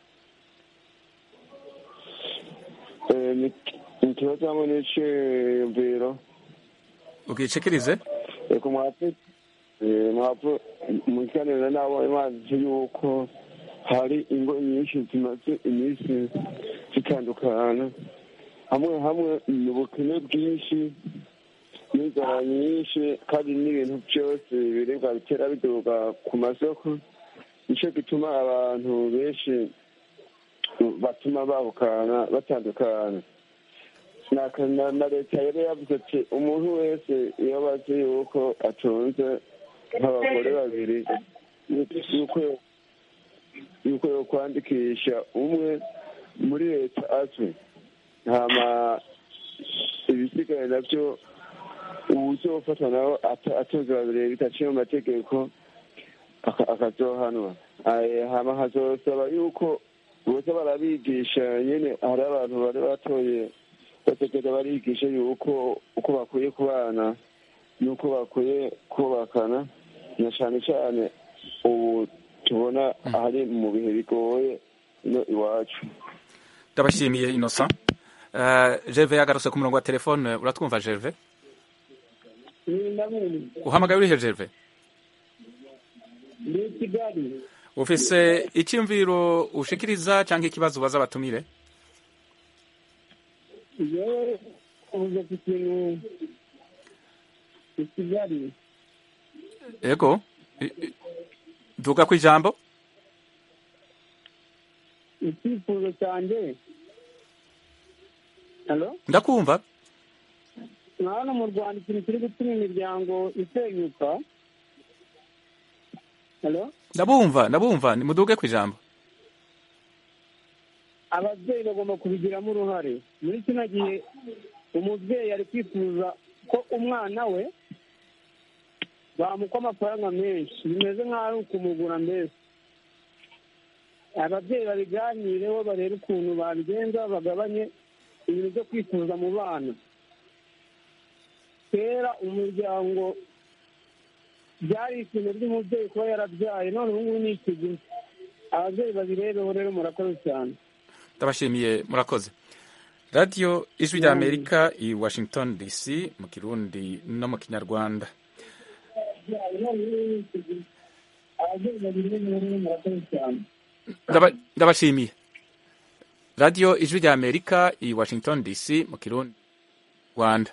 Eh, ni- ni ikibazo hamwe n'iciyumviro ugicikirize reka mwapfu eh, mwapfu mu kiganiro nabo imanzi yuko hari ingo nyinshi zimaze iminsi zitandukana hamwe hamwe ni ubukene bwinshi n'inzara nyinshi kandi n'ibintu byose ibiribwa bitera biduga ku masoko nicyo gituma abantu benshi batuma bahukana batandukana na na- na leta yari yavuze ati umuntu wese iyo abazi yuko atunze nk'abagore babiri yuko yuko yo kwandikisha umwe muri leta azwi hama ibisigaye nabyo uwuzofatwa nawe ata- atunze babiri bidaciye mu mategeko aka- akazohanwa Aye, hama hazosaba yuko boza barabigisha nyene hari abantu bari batoye bategeza barigisha yuko uko bakwiye kubana n'uko bakwiye kubakana na cane cane ubu tubona ahari mu bihe bigoye ino iwacu ndabashimiye Innocent uh, Gerve yagarutse ku murongo wa telefone uratwumva Gerve ndabumva uhamagaye urihe Gerve ndi i kigali ufise icyumviro ushikiriza cyangwa ikibazo ubaza abatumire yewe uvuze ku kintu i kigali yego I- i- duga ku ijambo icyifuzo cyanjye halo ndakumva nka hano mu rwanda ikintu kiri gutuma imiryango isenyuka halo ndabumva ndabumva nimuduge ku ijambo ababyeyi bagomba kubigiramo uruhare muri kino gihe umubyeyi ari kwifuza ko umwana we bamukwa amafaranga menshi bimeze nk'aho ari ukumugura mbese ababyeyi babiganireho barebe ukuntu babigenza bagabanye ibintu byo kwifuza mu bana kera umuryango byari ikintu ry'umubyeyi kuba yarabyaye none ubu ngubu ni ikiguzi ababyeyi babirebeho rero murakoze cyane ndabashimiye murakoze radiyo ijwi rya amerika i washington dc mu kirundi no mu kinyarwanda ababyeyi babirebeho rero murakoze cyane Ndaba- ndabashimiye radiyo ijwi rya amerika i washington dc mu kirundi rwanda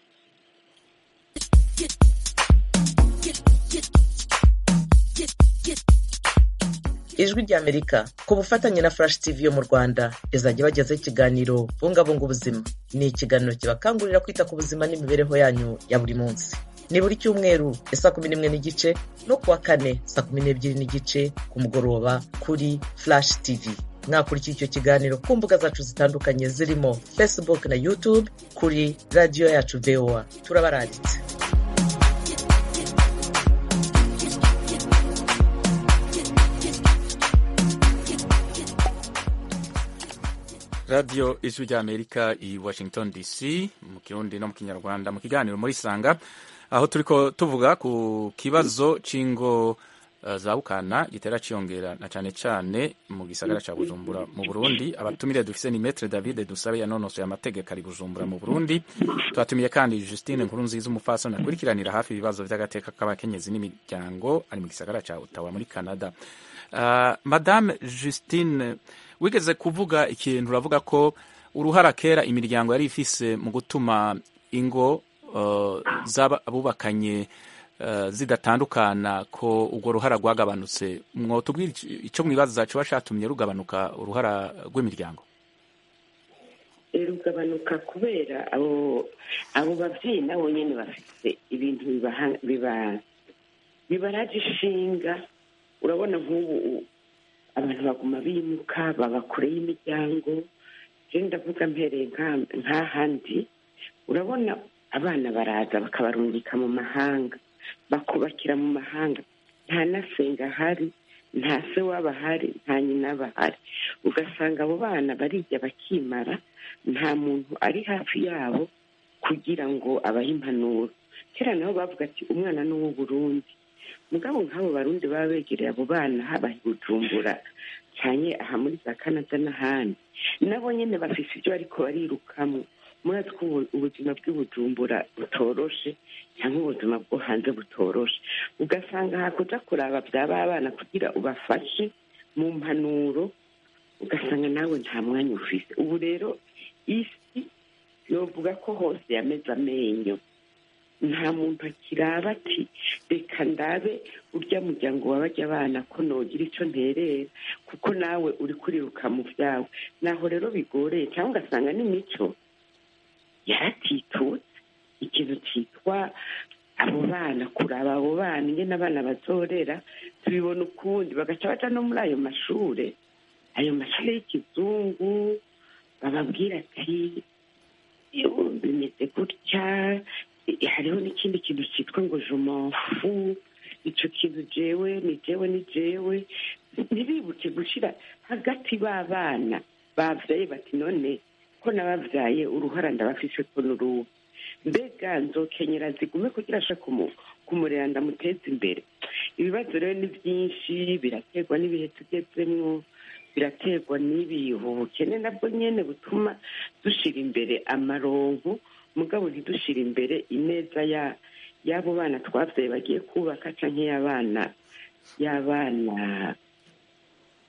ijwi ry'amerika ku bufatanye na flash tv yo mu rwanda izajya ibagezaho ikiganiro bungabunga ubuzima ni ikiganiro kibakangurira kwita ku buzima n'imibereho yanyu ya buri munsi ni buri cyumweru ya saa kumi n'imwe n'igice no kuwa kane saa kumi n'ebyiri n'igice ku mugoroba kuri flash tv mwakurikiye icyo kiganiro ku mbuga zacu zitandukanye zirimo facebook na youtube kuri radiyo yacu voa turabaranditse radiyo ijwi rya amerika i washington dc mu kirundi no mu kinyarwanda mu kiganiro muri sanga aho turiko tuvuga ku kibazo c'ingo uh, za bukana gitera ciyongera na cane cane mu gisagara ca bujumbura mu burundi abatumire dufise ni metre david dusabe yanonosoye amategeko ari bujumbura mu burundi twatumiye kandi justine nkuru nziza umufasoni akurikiranira hafi ibibazo vy'agateka k'abakenyezi n'imiryango ari mu gisagara ca ottawa muri canada uh, madame justine wigeze kuvuga ikintu uravuga ko uruhara kera imiryango yari ifise mu gutuma ingo uh, z'abubakanye uh, zidatandukana ko urwo ruhara rwagabanutse mwotubwira ico mwibaza coba catumye rugabanuka uruhara rw'imiryango rugabanuka kubera abo abo babyeyi nabo nyine bafite ibintu bibaha- biba- bibaraje ishinga urabona nk'ubu abantu baguma bimuka baba kure y'imiryango rero ndavuga mpereye nka- nk'ahandi urabona abana baraza bakabarungika mu mahanga bakubakira mu mahanga nta na senga ahari nta se waba ahari nta nyina aba ahari ugasanga abo bana barijya bakimara nta muntu ari hafi yabo kugira ngo abahe impanuro kera nabo bavuga ati umwana ni uw'uburundi mugabo nk'abo barundi baba begereye abo bana haba i bujumbura cyane aha muri za canada n'ahandi nabo nyine bafise ibyo ariko barirukamwo murazi ko ubu- ubuzima bw'i bujumbura butoroshe cyangwa ubuzima bwo hanze butoroshe ugasanga hakuja kuraba byaba abana kugira ubafashe mu mpanuro ugasanga nawe nta mwanya ufise ubu rero isi yovuga ko hose yameze amenyo nta muntu akiraba ati reka ndabe urya muryango wabajya abana ko nogira icyo nterera kuko nawe uri kuriruka mu byawe naho rero bigoreye cyangwa ugasanga n'imico yaratitutse ikintu cyitwa abo bana kuraba abo bana ingene abana bazorera tubibona ukundi bagaca baja no muri ayo mashure ayo mashuri y'ikizungu bababwira ati "Yo, bimeze gutya eh, hariho n'ikindi kintu cyitwa ngo jumanfu ico kintu jewe ni jewe ni jewe ntibibuke gushira hagati b'abana bavyaye bati none ko nabavyaye uruhara ndabafise ko n'uruhu mbega nzokenyera zigume kugira asha kumu- kumurera ndamuteza imbere ibibazo rero ni byinshi biraterwa n'ibihe tugezemwo biraterwa n'ibihu ubukene nabwo nyene butuma dushira imbere amaronko mugabo ntidushira imbere ineza ya y'abo bana twavyaye bagiye kubaka canke y'abana y'abana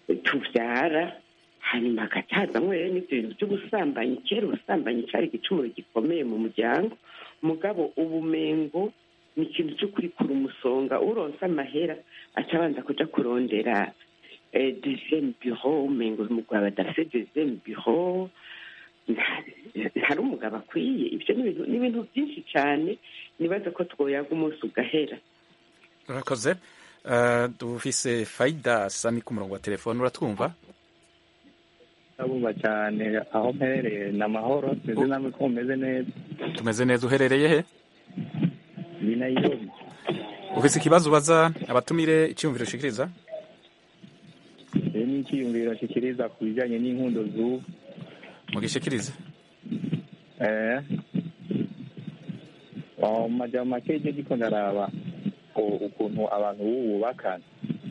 tuvyara hanyuma hagacazamwo rero n'ivyo bintu vy'ubusambanyi kera ubusambanyi cari igicumuro gikomeye mu muryango mugabo ubumengo ni ikintu cyo kurikura umusonga uronse amahera aca abanza kuja kurondera eh, deuxième bureau umengo umugabo adafise deuxième bureau nta- ntari umugabo akwiye ivyo ni ibintu- ni ibintu byinshi cane nibaza ko twoyaga umunsi ugahera urakoze Eh, dufise faida sami ku murongo wa telefone uratwumva ndabumva cyane aho mperereye ni amahoro meze namwe ko mumeze neza tumeze neza uherereye he ni nayirobi ufise ikibazo ubaza abatumire icyumviro ushikiriza rero ni icyiyumviro nshikiriza ku bijyanye n'inkundo z'ubu mugishikirize eh mu majambo make icyo giko ndaraba u- ukuntu abantu b'ubu bubakana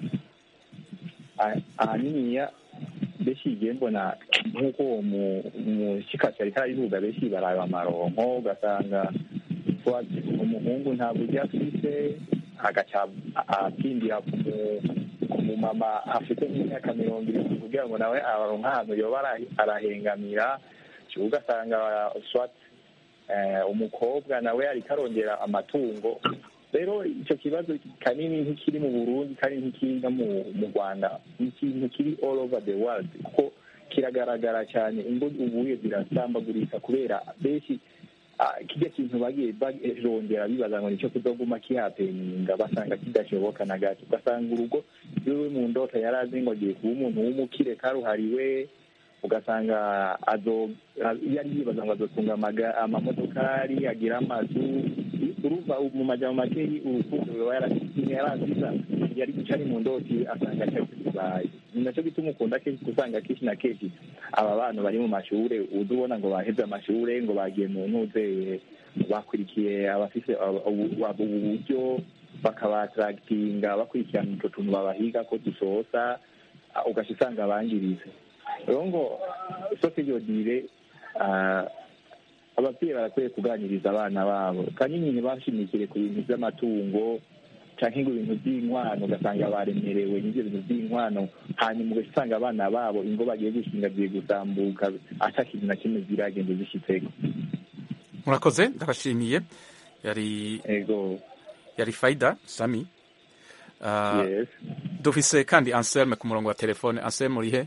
Ah- ahaniniya benshi igihe mbona nk'uko uwo mu- umushikasi ariko arabivuga benshi baraba amaronko ugasanga wa- umuhungu nta buryo afise agaca atindira ku mu- ku mumama afite nk'imyaka mirongo irindwi kugira ngo nawe aronke ahantu yoba ara- arahengamira ugasanga swat eh, umukobwa nawe ariko arongera amatungo rero icyo kibazo kanini nk'ikiri mu burundi kandi nk'ikiri no mu mu rwanda ni ikintu kiri all over the world kuko kiragaragara cyane ingo ubuye zirasambagurika kubera benshi ah, kirya kintu bagiye barondera bibaza ngo nicyo kuzoguma kihapeninga basanga kidashoboka na gato ugasanga urugo iwe mu ndota yari azi ngo agiye kuba umuntu w'umukire karuhariwe ugasanga azo iyo ari yibaza ngo azotunga amaga- amamodokari agira amazu urumva mu majambo make urukundo ruba yaraziza yari guca ari mu ndoti asanga cyari kibaye ni nacyo gituma ukunda kenshi usanga kenshi na kenshi aba bana bari mu mashure uza ubona ngo baheze amashure ngo bagiye mu ntuze bakurikiye abafise abo- ubu ubu buryo bakabataragitinga bakurikirana utwo tuntu babahiga ko dusosa ah, ugaca usanga bangirize rero ngo soke yodire ababyeyi barakwiye kuganiriza abana babo kanini ntibashimikire ku bintu by'amatungo cyangwa ngo ibintu by'inkwano ugasanga baremerewe n'ibyo bintu by'inkwano hanyuma ugaca usanga abana babo ingo bagiye gushinga zigiye gutambuka ata kintu na kimwe ziragenda zishyitseko murakoze ndabashimiye yari ego yari faida sami Ah, yes dufise kandi anselme ku murongo wa telefone anselme urihe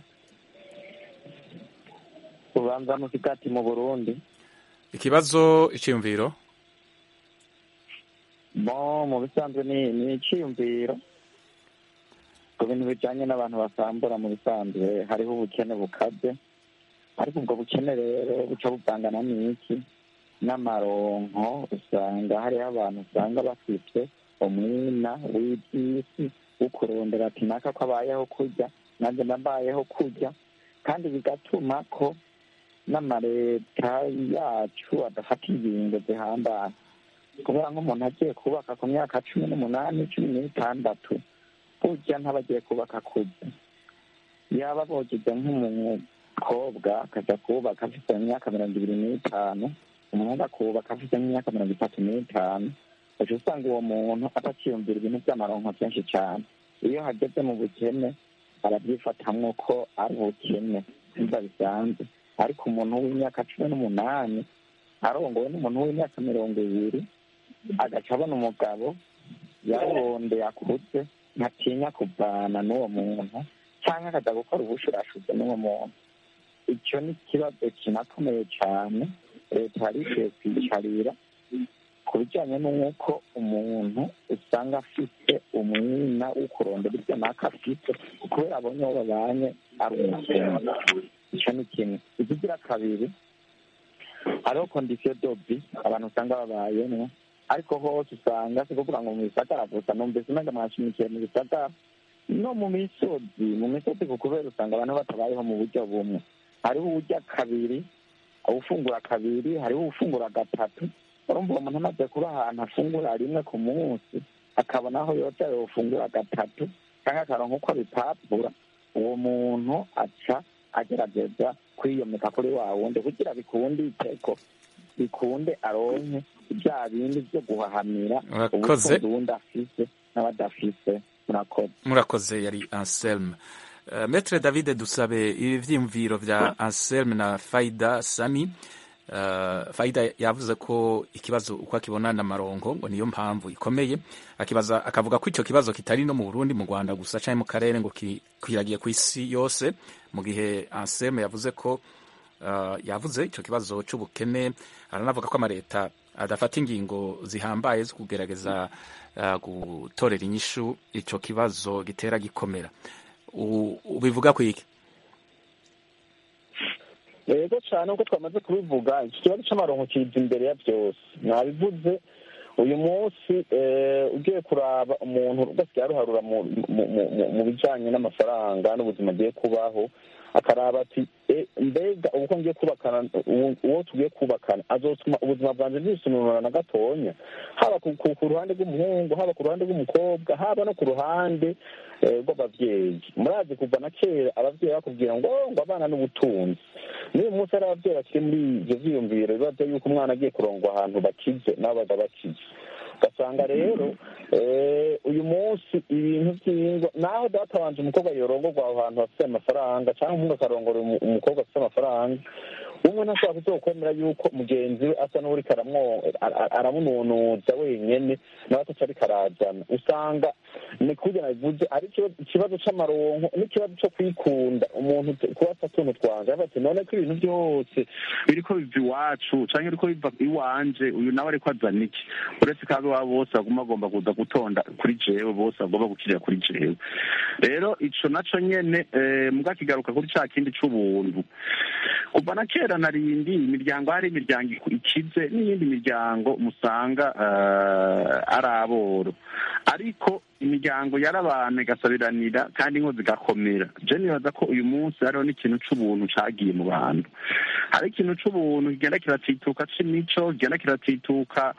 ubanza musigati mu burundi ikibazo icyiyumviro mo mu bisanzwe ni ni icyiyumviro ku bintu bijyanye n'abantu basambura mu bisanzwe hariho ubukene bukaze ariko ubwo bukene rero buca buvangana n'iki n'amaronko usanga hariho abantu usanga bafite umwina w'iby'isi wo kurondera ati naka ko abayeho kurya nanjye nabayeho kurya kandi bigatuma ko n'amaleta yacu adafata ingingo zihambaye kubera nk'umuntu agiye kubaka ku myaka cumi n'umunani cumi n'itandatu burya ntaba agiye kubaka kurya yaba bogeje nk'umukobwa akajya kubaka afite imyaka mirongo ibiri n'itanu umuhungu akubaka afite nk'imyaka mirongo itatu n'itanu uca usanga uwo muntu atakiyumvira ibintu by'amaronko byinshi cyane iyo hageze mu bukene arabyifatamwo ko ari ubukene nimba bisanzwe ariko umuntu w'imyaka cumi n'umunani arongowe n'umuntu w'imyaka mirongo ibiri agaca abona umugabo yarondeye akuze ntatinya kuvana n'uwo muntu cyangwa akajya gukora ubushurashuzi n'uwo muntu icyo ni ikibazo kinakomeye cyane leta yari ikwiye kwicarira ku bijyanye n'uko umuntu usanga afite umwina wo kurondera ibyo naka afite kubera abonye uwo babanye ari umukene icyo ni kimwe ikigira kabiri hariho kondisiyo dobi abantu usanga babayemo ariko hose usanga si kuvuga ngo mu bisagara gusa numvise umenga mwashimikiye mu bisagara no mu misozi mu misozi ku kubera usanga abantu batabayeho mu buryo bumwe hariho uburyo kabiri ufungura kabiri hariho ufungura gatatu urumva uwo muntu amaze kuba ahantu afungura rimwe ku munsi akabona aho yoca yofungura gatatu cyangwa akaronka uko abipapura uwo muntu aca agerageza kwiyomeka kuri wa wundi kugira bikunde iteko bikunde aronke bya bindi byo guhahamira Murakoze. ubutunzi uwundi afise n'abadafise murakoze murakoze yari anselme Uh, Metre David dusabe ibi vyiyumviro vya Anselme na Faida Sami uh, Faida yavuze ko ikibazo uko akibona na marongo ngo niyo mpamvu ikomeye akibaza akavuga ko ico kibazo kitari no mu Burundi mu Rwanda gusa canke mu karere ngo kwiragiye ku isi yose mu gihe Anselme yavuze ko uh, yavuze ico kibazo c'ubukene aranavuga ko amareta adafata ingingo zihambaye zo kugerageza uh, gutorera inyishu ico kibazo gitera gikomera ubivuga ku iki yego cyane nk'uko twamaze kubivuga iki kibazo cy'amaronko kiza imbere ya byose mwabivuze uyu munsi ugiye kuraba umuntu ugasigaye aruharura mu bijyanye n'amafaranga n'ubuzima agiye kubaho akaraba ati mbega uko ngiye kubakana uwo tugiye kubakana azotuma ubuzima bwanjye bwisununura na gatonya haba ku ruhande rw'umuhungu haba ku ruhande rw'umukobwa haba no ku ruhande rw'ababyeyi murazi kuva na kera ababyeyi bakubwira ngo ngo abana n'ubutunzi n'uyu munsi hari ababyeyi bakiri muri ibyo byiyumviro bibaza yuko umwana agiye kurongwa ahantu bakize nabo baza bakize ugasanga rero uyu munsi ibintu by'ingo naho data wanje umukobwa yorongorwa aho hantu hafite amafaranga cyangwa umuhungu akarongora umukobwa afite amafaranga umwe ntashobora kuzokwemera yuko mugenzi we asa n'uri aramununuza wenyene nawe ataca ariko arazana usanga ni kurya nabivuze ari ikibazo c'amaronko n'ikibazo co kwikunda umuntu kuba asa tuntu twanje avuga ati none ko ibintu byose biriko biva iwacu canke biriko biva iwanje uyu nawe ariko azana iki uretse ko abe bose baguma bagomba kuza gutonda kuri jewe bose bagomba gukirira kuri jewe rero ico naco nyene muga kigaruka kuri ca kindi c'ubuntu kuva na kera narindi imiryango hari imiryango ikize n'iyindi miryango musanga ari aboro ariko imiryango yarabana igasabiranira kandi inko zigakomera je nibaza ko uyu munsi hariho n'ikintu c'ubuntu cagiye mu bantu hari ikintu c'ubuntu kigenda kiratituka c'imico kigenda kiratituka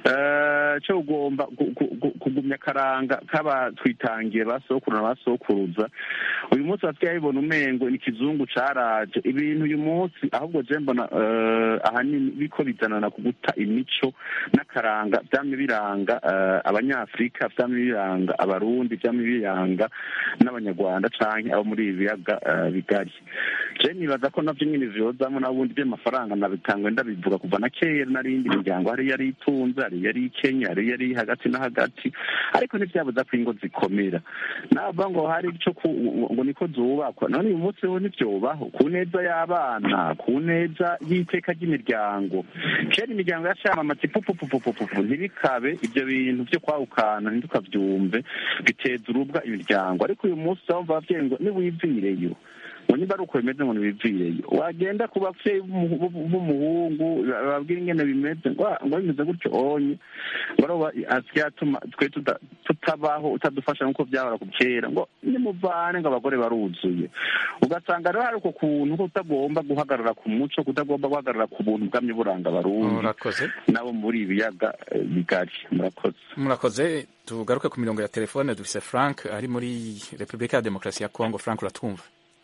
co kugomba kugumya akaranga k'abatwitangiye basokuru na basokuruza uyu munsi basigaye bibona umengo ni ikizungu caraje ibintu uyu munsi ahubwo je mbona ahanini biko bizanana ku guta imico n'akaranga vyamye biranga abanyafurika vyamye biranga abarundi vyamye biranga n'abanyarwanda canke abo muri ibi biyaga bigari je nibaza ko navyo nyene vyozamwo n'abundi vy'amafaranga nabitangwe ndabivuga kuva na kera n'arindi miryango hari yari itunze hari yari ikenya hari yari hagati na hagati ariko ntivyabuza ko ingo zikomera nava ngo hari ico ngo niko zubakwa none uyu munsi ho ntivyobaho ku neza y'abana ku neza y'iteka ry'imiryango kera imiryango yacamamaza ipupupupupupu ntibikabe ivyo bintu vyo kwahukana ntidukavyumve biteza urubwa imiryango ariko uyu munsi urumva abavyeyi ngo niwivireyo ngo niba ari uko bimeze ngo nibivireyo wagenda ku bavyeyi b'umuhungu bababwira ingene bimeze ngo bimeze gutyo onye ngo aroba asigaye atuma twe tutabaho utadufasha nk'uko vyahora ku kera ngo nimuvane ngo abagore baruzuye ugasanga rero hari uko kuntu ko utagomba guhagarara ku muco kutagomba guhagarara ku buntu bwamye buranga abarundi nabo muri ibiyaga bigari murakoze murakoze tugaruke ku mirongo ya telefone dufise frank ari muri repubulika ya demokarasi ya kongo frank uratwumva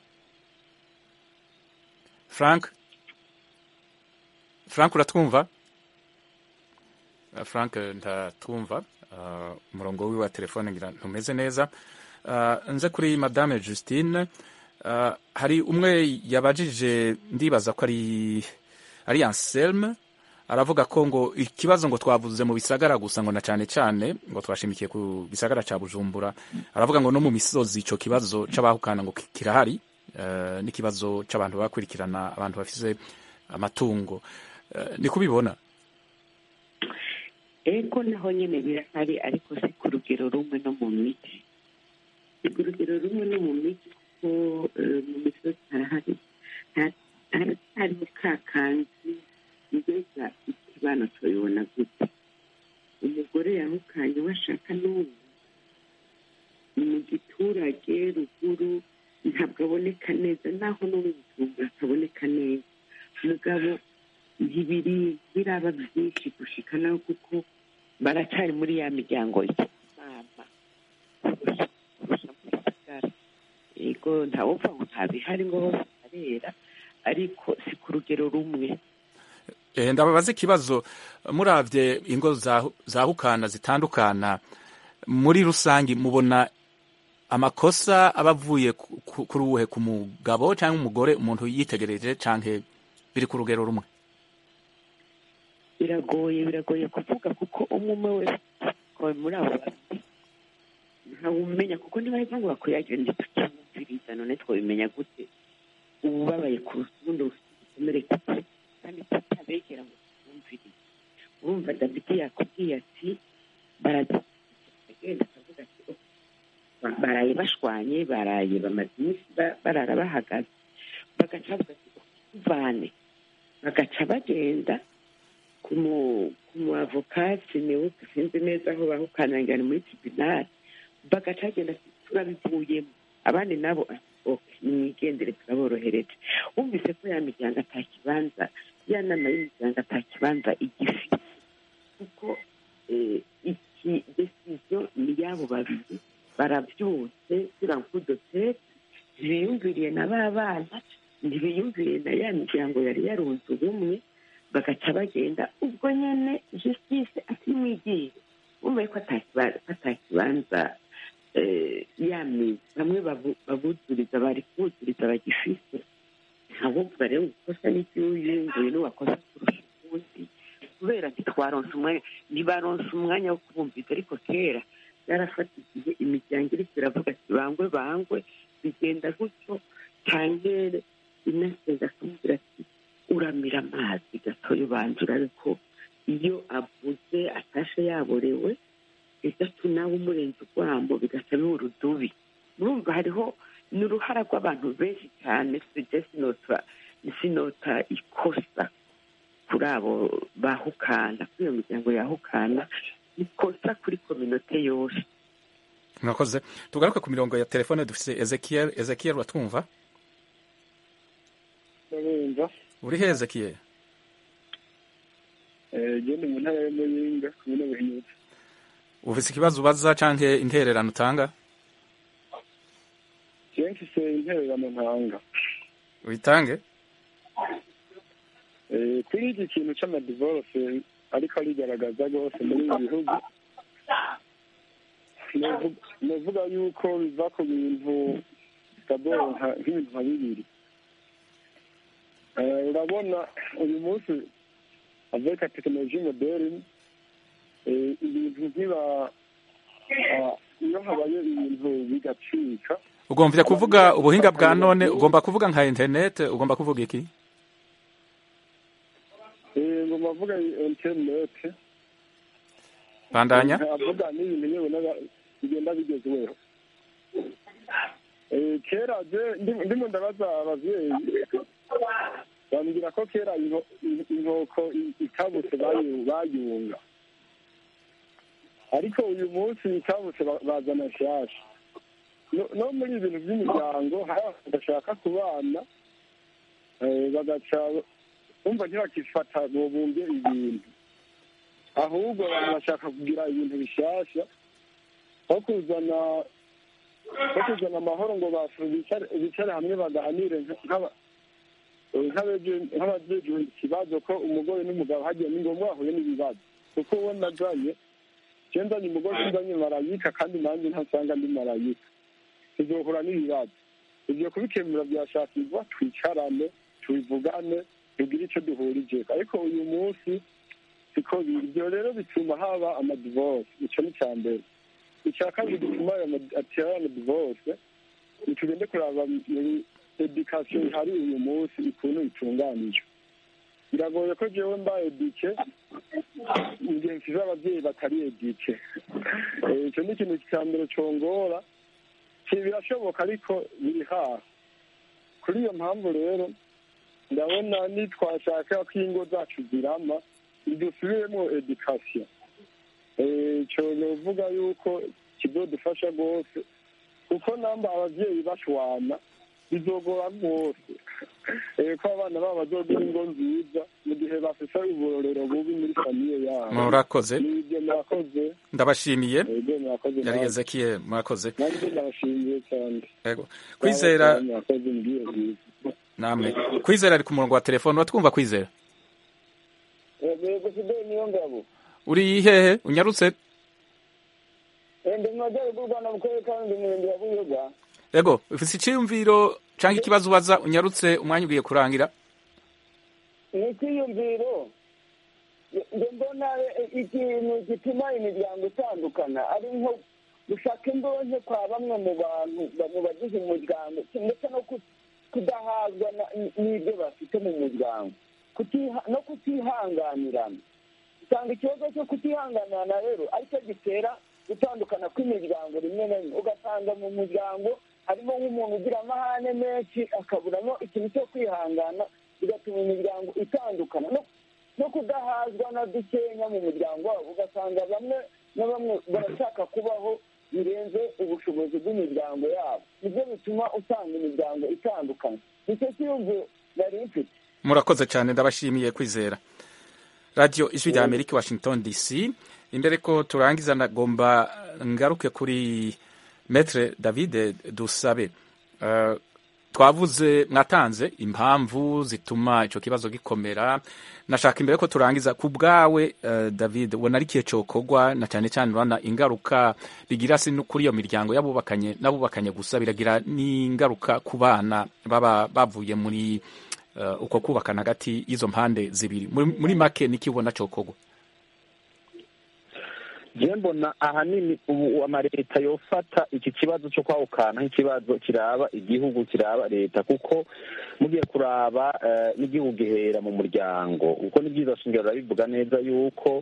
frank frank uratwumva frank ntatwumva umurongo wiwe wa telefone ngira ntumeze neza nze kuri madame justine hari umwe yabajije ndibaza ko ari ari anselme aravuga ko ngo ikibazo ngo twavuze mu bisagara gusa ngo na cyane cyane ngo twashimikiye ku gisagara cya bujumbura aravuga ngo no mu misozi icyo kibazo c'abahukana ngo kirahari n'ikibazo cy'abantu bakurikirana abantu bafise amatungo ni kubibona ego naho nyine birahari ariko si ku rugero rumwe no mu miti si ku rugero rumwe no mu miti kuko mu misozi harahari hariho ka kanzi mbega ikibano tubibona gute umugore yahukanye washaka n'ubu mu giturage ruguru ntabwo aboneka neza naho no mu bujumbura ataboneka neza mugabo ntibiri biraba byinshi gushika nawe kuko baracyari muri ya miryango mama kurusha kurusha mu gisagara yego ntawupfa ngo ntabihari ngo hose harera ariko si ku rugero rumwe ndababaza ikibazo muravye ingo zahukana zitandukana muri rusange mubona amakosa aba avuye ku- ku- kuri uwuhe ku mugabo cyangwa umugore umuntu yitegereje cyangwa biri ku rugero rumwe biragoye biragoye kuvuga kuko umwe umwe wese akaba muri abo babiri ntawumenya kuko niba ari ngo bakwiyagire ndi tukimwumviriza none twabimenya gute ubabaye kurusha ubundi ufite igikomere gito kandi tutabegera ngo twumvirize urumva davidi yakubwiye ati baragenda akavuga ati "Oh, ba- baraye bashwanye baraye bamaze iminsi ba- barara bahagaze bagaca bavuga ati "Oh, tuvane bagaca bagenda ku mu- ku mu avokati niwe sinzi neza aho bahukanangira ni muri tribunal bagaca bagenda ati turabivuyemo abandi nabo ati ok nimwigendere turaborohereje wumvise ko ya miryango atakibanza ya nama y'imiryango atakibanza igifite kuko eh, iki desiziyo ni y'abo babiri barabyutse kugira ngo udotete ntibiyumviriye na ba bana ntibiyumviriye na ya miryango yari yarunze ubumwe bagaca bagenda ubwo nyine justice atimwigire wumva ko atakiba- ko atakibanza eh, yamize bamwe babu- babuzuriza bari kubuzuriza bagifise ntabumva rero gukosa n'ibyuyunguye n'uwakosa kurusha ubundi kubera ntitwaronse umwanya ntibaronse umwanya wo kubumviza ariko kera byarafata igihe imiryango iriko iravuga ati bangwe bangwe bigenda gutyo tangere inasenga akambwira ati uramira amazi gatoya ubanza urabe ko iyo avuze atashe yaborewe gatatu nawe umurenze urwamo bigaca biba urudubi murumva hariho ni uruhara rw'abantu benshi cyane sije sinota sinota ikosa kuri abo bahukana kuri iyo miryango yahukana ikosa kuri kominote yose murakoze tugaruke ku mirongo ya telefone dufite ezekiel ezekiel uratwumva ndabumva uri he ezekiel genda mu ntara y'amuyinga kumwe n'ubuhinyuzi ufite ikibazo ubaza cyangwa intererano utanga jewe mfise intererano ntanga uyitange Eh, kuri iki kintu c'amadivorce ariko arigaragaza rwose muri ibi bihugu novu- novuga yuko biva ku bintu dabord nka- nk'ibintu nka bibiri Eh, urabona uyu munsi avec la technologie moderne eh, ibintu nkiba ah, iyo habaye ibintu bigacika ugomvye kuvuga ubuhinga bwa none ugomba kuvuga nka internet ugomba kuvuga iki Eh, ngo mavuga internet bandanya avuga n'ibintu yewe n'aba- bigenda bigezweho Eh, kera je ndi- ndimo ndabaza abavyeyi bambwira ko kera inko- in- inkoko i- itabutse bayu- bayunga ariko uyu munsi itabutse ba- bazana nshasha No- no muri ibintu by'imiryango hari abantu badashaka kubana eh, bagaca bumva ntibakifata bobumbye ibintu ahubwo abantu bashaka kugira ibintu bishasha nko kuzana nko kuzana amahoro ngo bafu bicare bicare hamwe baganire nka- nk'aba- eh, nk'abeje- nk'abajejwe ikibazo ko umugore n'umugabo hagiye ni ngombwa bahuye n'ibibazo kuko uwo nazanye je nzanye umugore nzanye marayika kandi nanjye ntasanga ndi marayika tuzohura n'ibibazo ivyo kubikemura byashakirwa twicarane tubivugane tugire icyo duhurijeko ariko uyu munsi siko biri ibyo rero bituma haba amadivorce ico ni icya mbere icya kabiri gituma ayo ma- atera amadivorce tugende kuraba muri edikasiyo ihari uyu munsi ukuntu itunganijwe biragoye ko jewe mba edike mu gihe mfize abavyeyi batari edike Eh, ico ni ikintu cya mbere congora si birashoboka ariko biri hafi kuri iyo mpamvu rero ndabona nitwashaka ko ingo zacu zirama dusubiremo edikasiyo icyo novuga yuko kizodufasha rwose kuko namba abavyeyi bashwana bizogora rwose Eh, ko abana babo bazogira ingo nziza mu gihe bafise uburorero bubi muri famiye yabo Murakoze. nibyo murakoze ndabashimiye Ego, murakoze yari nawe. ezekiel murakoze nanjye ndabashimiye cyane Ego. kwizera murakoze mbwiye bwiza namwe kwizera ari ku murongo wa telefone watwumva kwizera yego fideli niyo ngabo uri hehe unyarutse ndi mu majyaruguru rwanda mu karere ka rundi murenge wa buyoga ego ufite icyiyumviro cyangwa ikibazo ubaza unyarutse umwanya ugiye kurangira ni icyiyumviro njye mbona ikintu gituma imiryango itandukana ari nko gushaka imbonke kwa bamwe mu bantu mu bagize umuryango ndetse no kudahazwa n'ibyo bafite mu muryango no kutihanganirana usanga ikibazo cyo kutihanganirana rero aricyo gitera gutandukana kw'imiryango rimwe na rimwe ugasanga mu muryango harimo nk'umuntu ugira amahane menshi akaburamo ikintu cyo kwihangana bigatuma imiryango itandukana no kudahazwa na dukenya mu muryango wabo ugasanga bamwe na bamwe barashaka kubaho birenze ubushobozi bw'imiryango yabo nibyo bituma usanga imiryango itandukanye nicyo cyiyumviro nari mfite murakoze cyane ndabashimiye kwizera radiyo ijwi rya amerika washington dc imbere ko turangiza nagomba ngaruke kuri metre david dusabe twavuze mwatanze impamvu zituma icyo kibazo gikomera nashaka imbere ko turangiza ku bwawe david ubona ari ikihe cyokorwa na cyane cyane urabona ingaruka bigira si kuri iyo miryango y'abubakanye n'abubakanye gusa biragira n'ingaruka ku bana baba bavuye muri uko kubakana hagati y'izo mpande zibiri muri make niki ubona cyokorwa je mbona ahanini ubu amaleta yofata iki kibazo cyo kwahukana nk'ikibazo kiraba igihugu kiraba leta kuko mugiye kuraba n'igihugu gihera mu muryango kuko ni byiza shingiro birabivuga neza yuko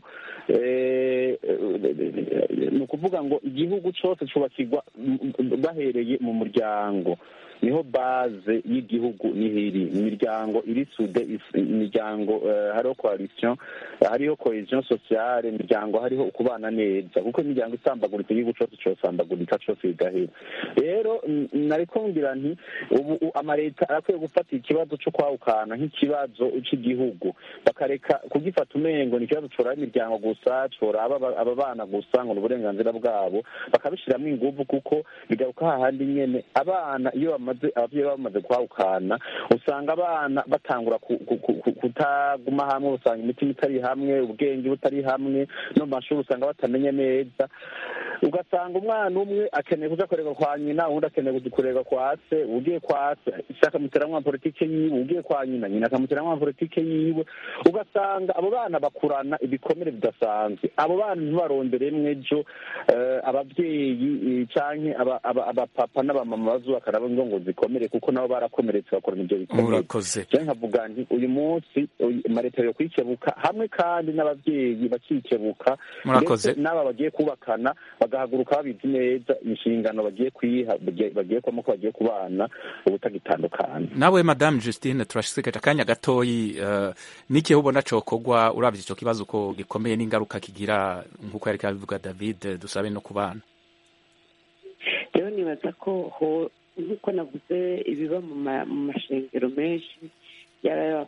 ni ukuvuga ngo igihugu cyose cyubakirwa bahereye mu muryango niho baze y'igihugu nihiri imiryango iri sude imiryango hariho coalition hariho cohesion sociale imiryango hariho ukubana neza kuko imiryango isambaguritse igihugu cyose cyosambagurika cyose bigahera rero nariko ngira nti ubu amaleta arakwiye gufata ikibazo cyo kwahukana nk'ikibazo cy'igihugu bakareka kugifata umengo ni ikibazo coraba imiryango gusa coraba aba bana gusa ngo ni uburenganzira bwabo bakabishiramwo inguvu kuko bigaruka hahandi nyene abana iyo bamaze ababyeyi bamaze kwahukana usanga abana batangura kutaguma hamwe usanga imitima itari hamwe ubwenge butari hamwe no mu mashuri usanga batamenye neza ugasanga umwana umwe akeneye kuja kurega kwa nyina uwundi akeneye kurega kwa se ugiye kwa se se akamuteramwo politike yiwe ugiye kwa nyina nyina akamuteramwo politike yiwe ugasanga abo bana bakurana ibikomere bidasanzwe abo bana ntibaronderemwo ejo ababyeyi canke abapapa n'abamama bazubakana ngo ngo zikomere kuko nabo barakomeretse bakorana ibyo bikomere murakoze je nkavuga nti uyu munsi amaleta yo kwikebuka hamwe kandi n'abavyeyi bakikebuka murakoze n'aba bagiye kubakana bagahaguruka babizi neza inshingano bagiye kwiha bagiye kwamo ko bagiye kubana ubutagitandukana nawe madame justine turashikaje akanya gatoyi uh, n'ikihe ubona cokorwa uravye ico kibazo ko gikomeye n'ingaruka kigira nk'uko yariko abivuga david dusabe no ku bana rero nibaza ko nk'uko navuze ibiba mu mashengero menshi yaba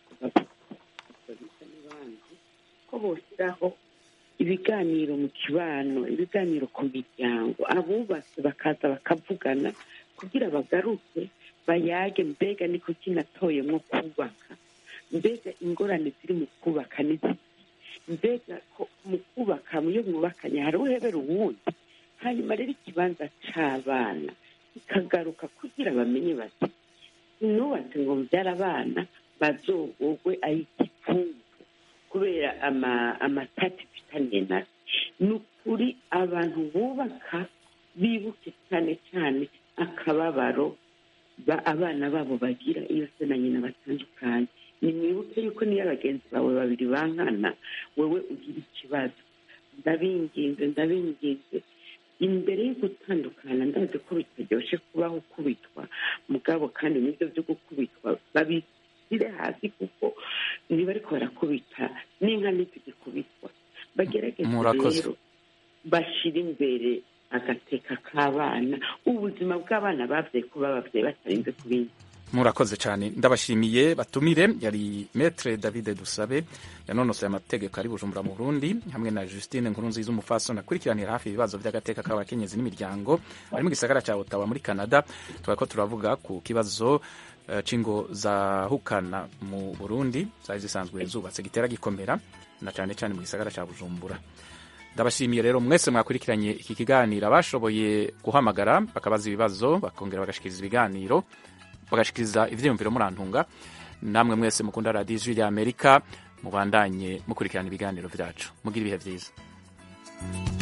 n'abandi ko boshyiraho ibiganiro mu kibano ibiganiro ku miryango abubatse bakaza bakavugana kugira bagaruke bayage mbega niko kinatoyemo kubaka mbega ingorane ziri mu kubaka n'iziki mbega mu kubaka iyo mwubakanye hari uhebera uwundi hanyuma rero ikibanza c'abana kikagaruka kugira bamenye bati nubatse ngo mbyara abana bazogogwe ay'igipfungu kubera amatati mfitaniye nayo ni ukuri abantu bubaka bibuke cyane cyane akababaro abana babo bagira iyo se na nyina batandukanye nimwibuke yuko niyo bagenzi bawe babiri bankana wowe ugira ikibazo ndabinginze ndabinginze imbere yo gutandukana ndazi ko bitaryoshe kubaho ukubitwa mugabo kandi n'ibyo byo gukubitwa babishyire hasi kuko niba ariko barakubita n'inka ntizigikubitwa bagerageze rero bashyire imbere agateka k'abana ubuzima bw'abana babyaye kuba babyaye batarinze kubindi murakoze cyane ndabashimiye batumire yari metre david dusabe yanonosoye amategeko ari bujumbura mu burundi hamwe na justine nkurunziza umufasoni akurikiranira hafi ibibazo by'agateka k'abakenyezi n'imiryango ari mu gisagara cya otawa muri canada tuba ko turavuga ku kibazo uh, c'ingo za hukana mu burundi zari zisanzwe zubatse gitera gikomera na cyane cyane mu gisagara cya bujumbura ndabashimiye rero mwese mwakurikiranye iki kiganiro abashoboye guhamagara bakabaza ibibazo bakongera bagashikiriza ibiganiro bagashikiriza ivyiyumviro murantunga namwe mwese mukunda radiyo ijwi rya amerika mubandanye mukurikirana ibiganiro vyacu mugira ibihe vyiza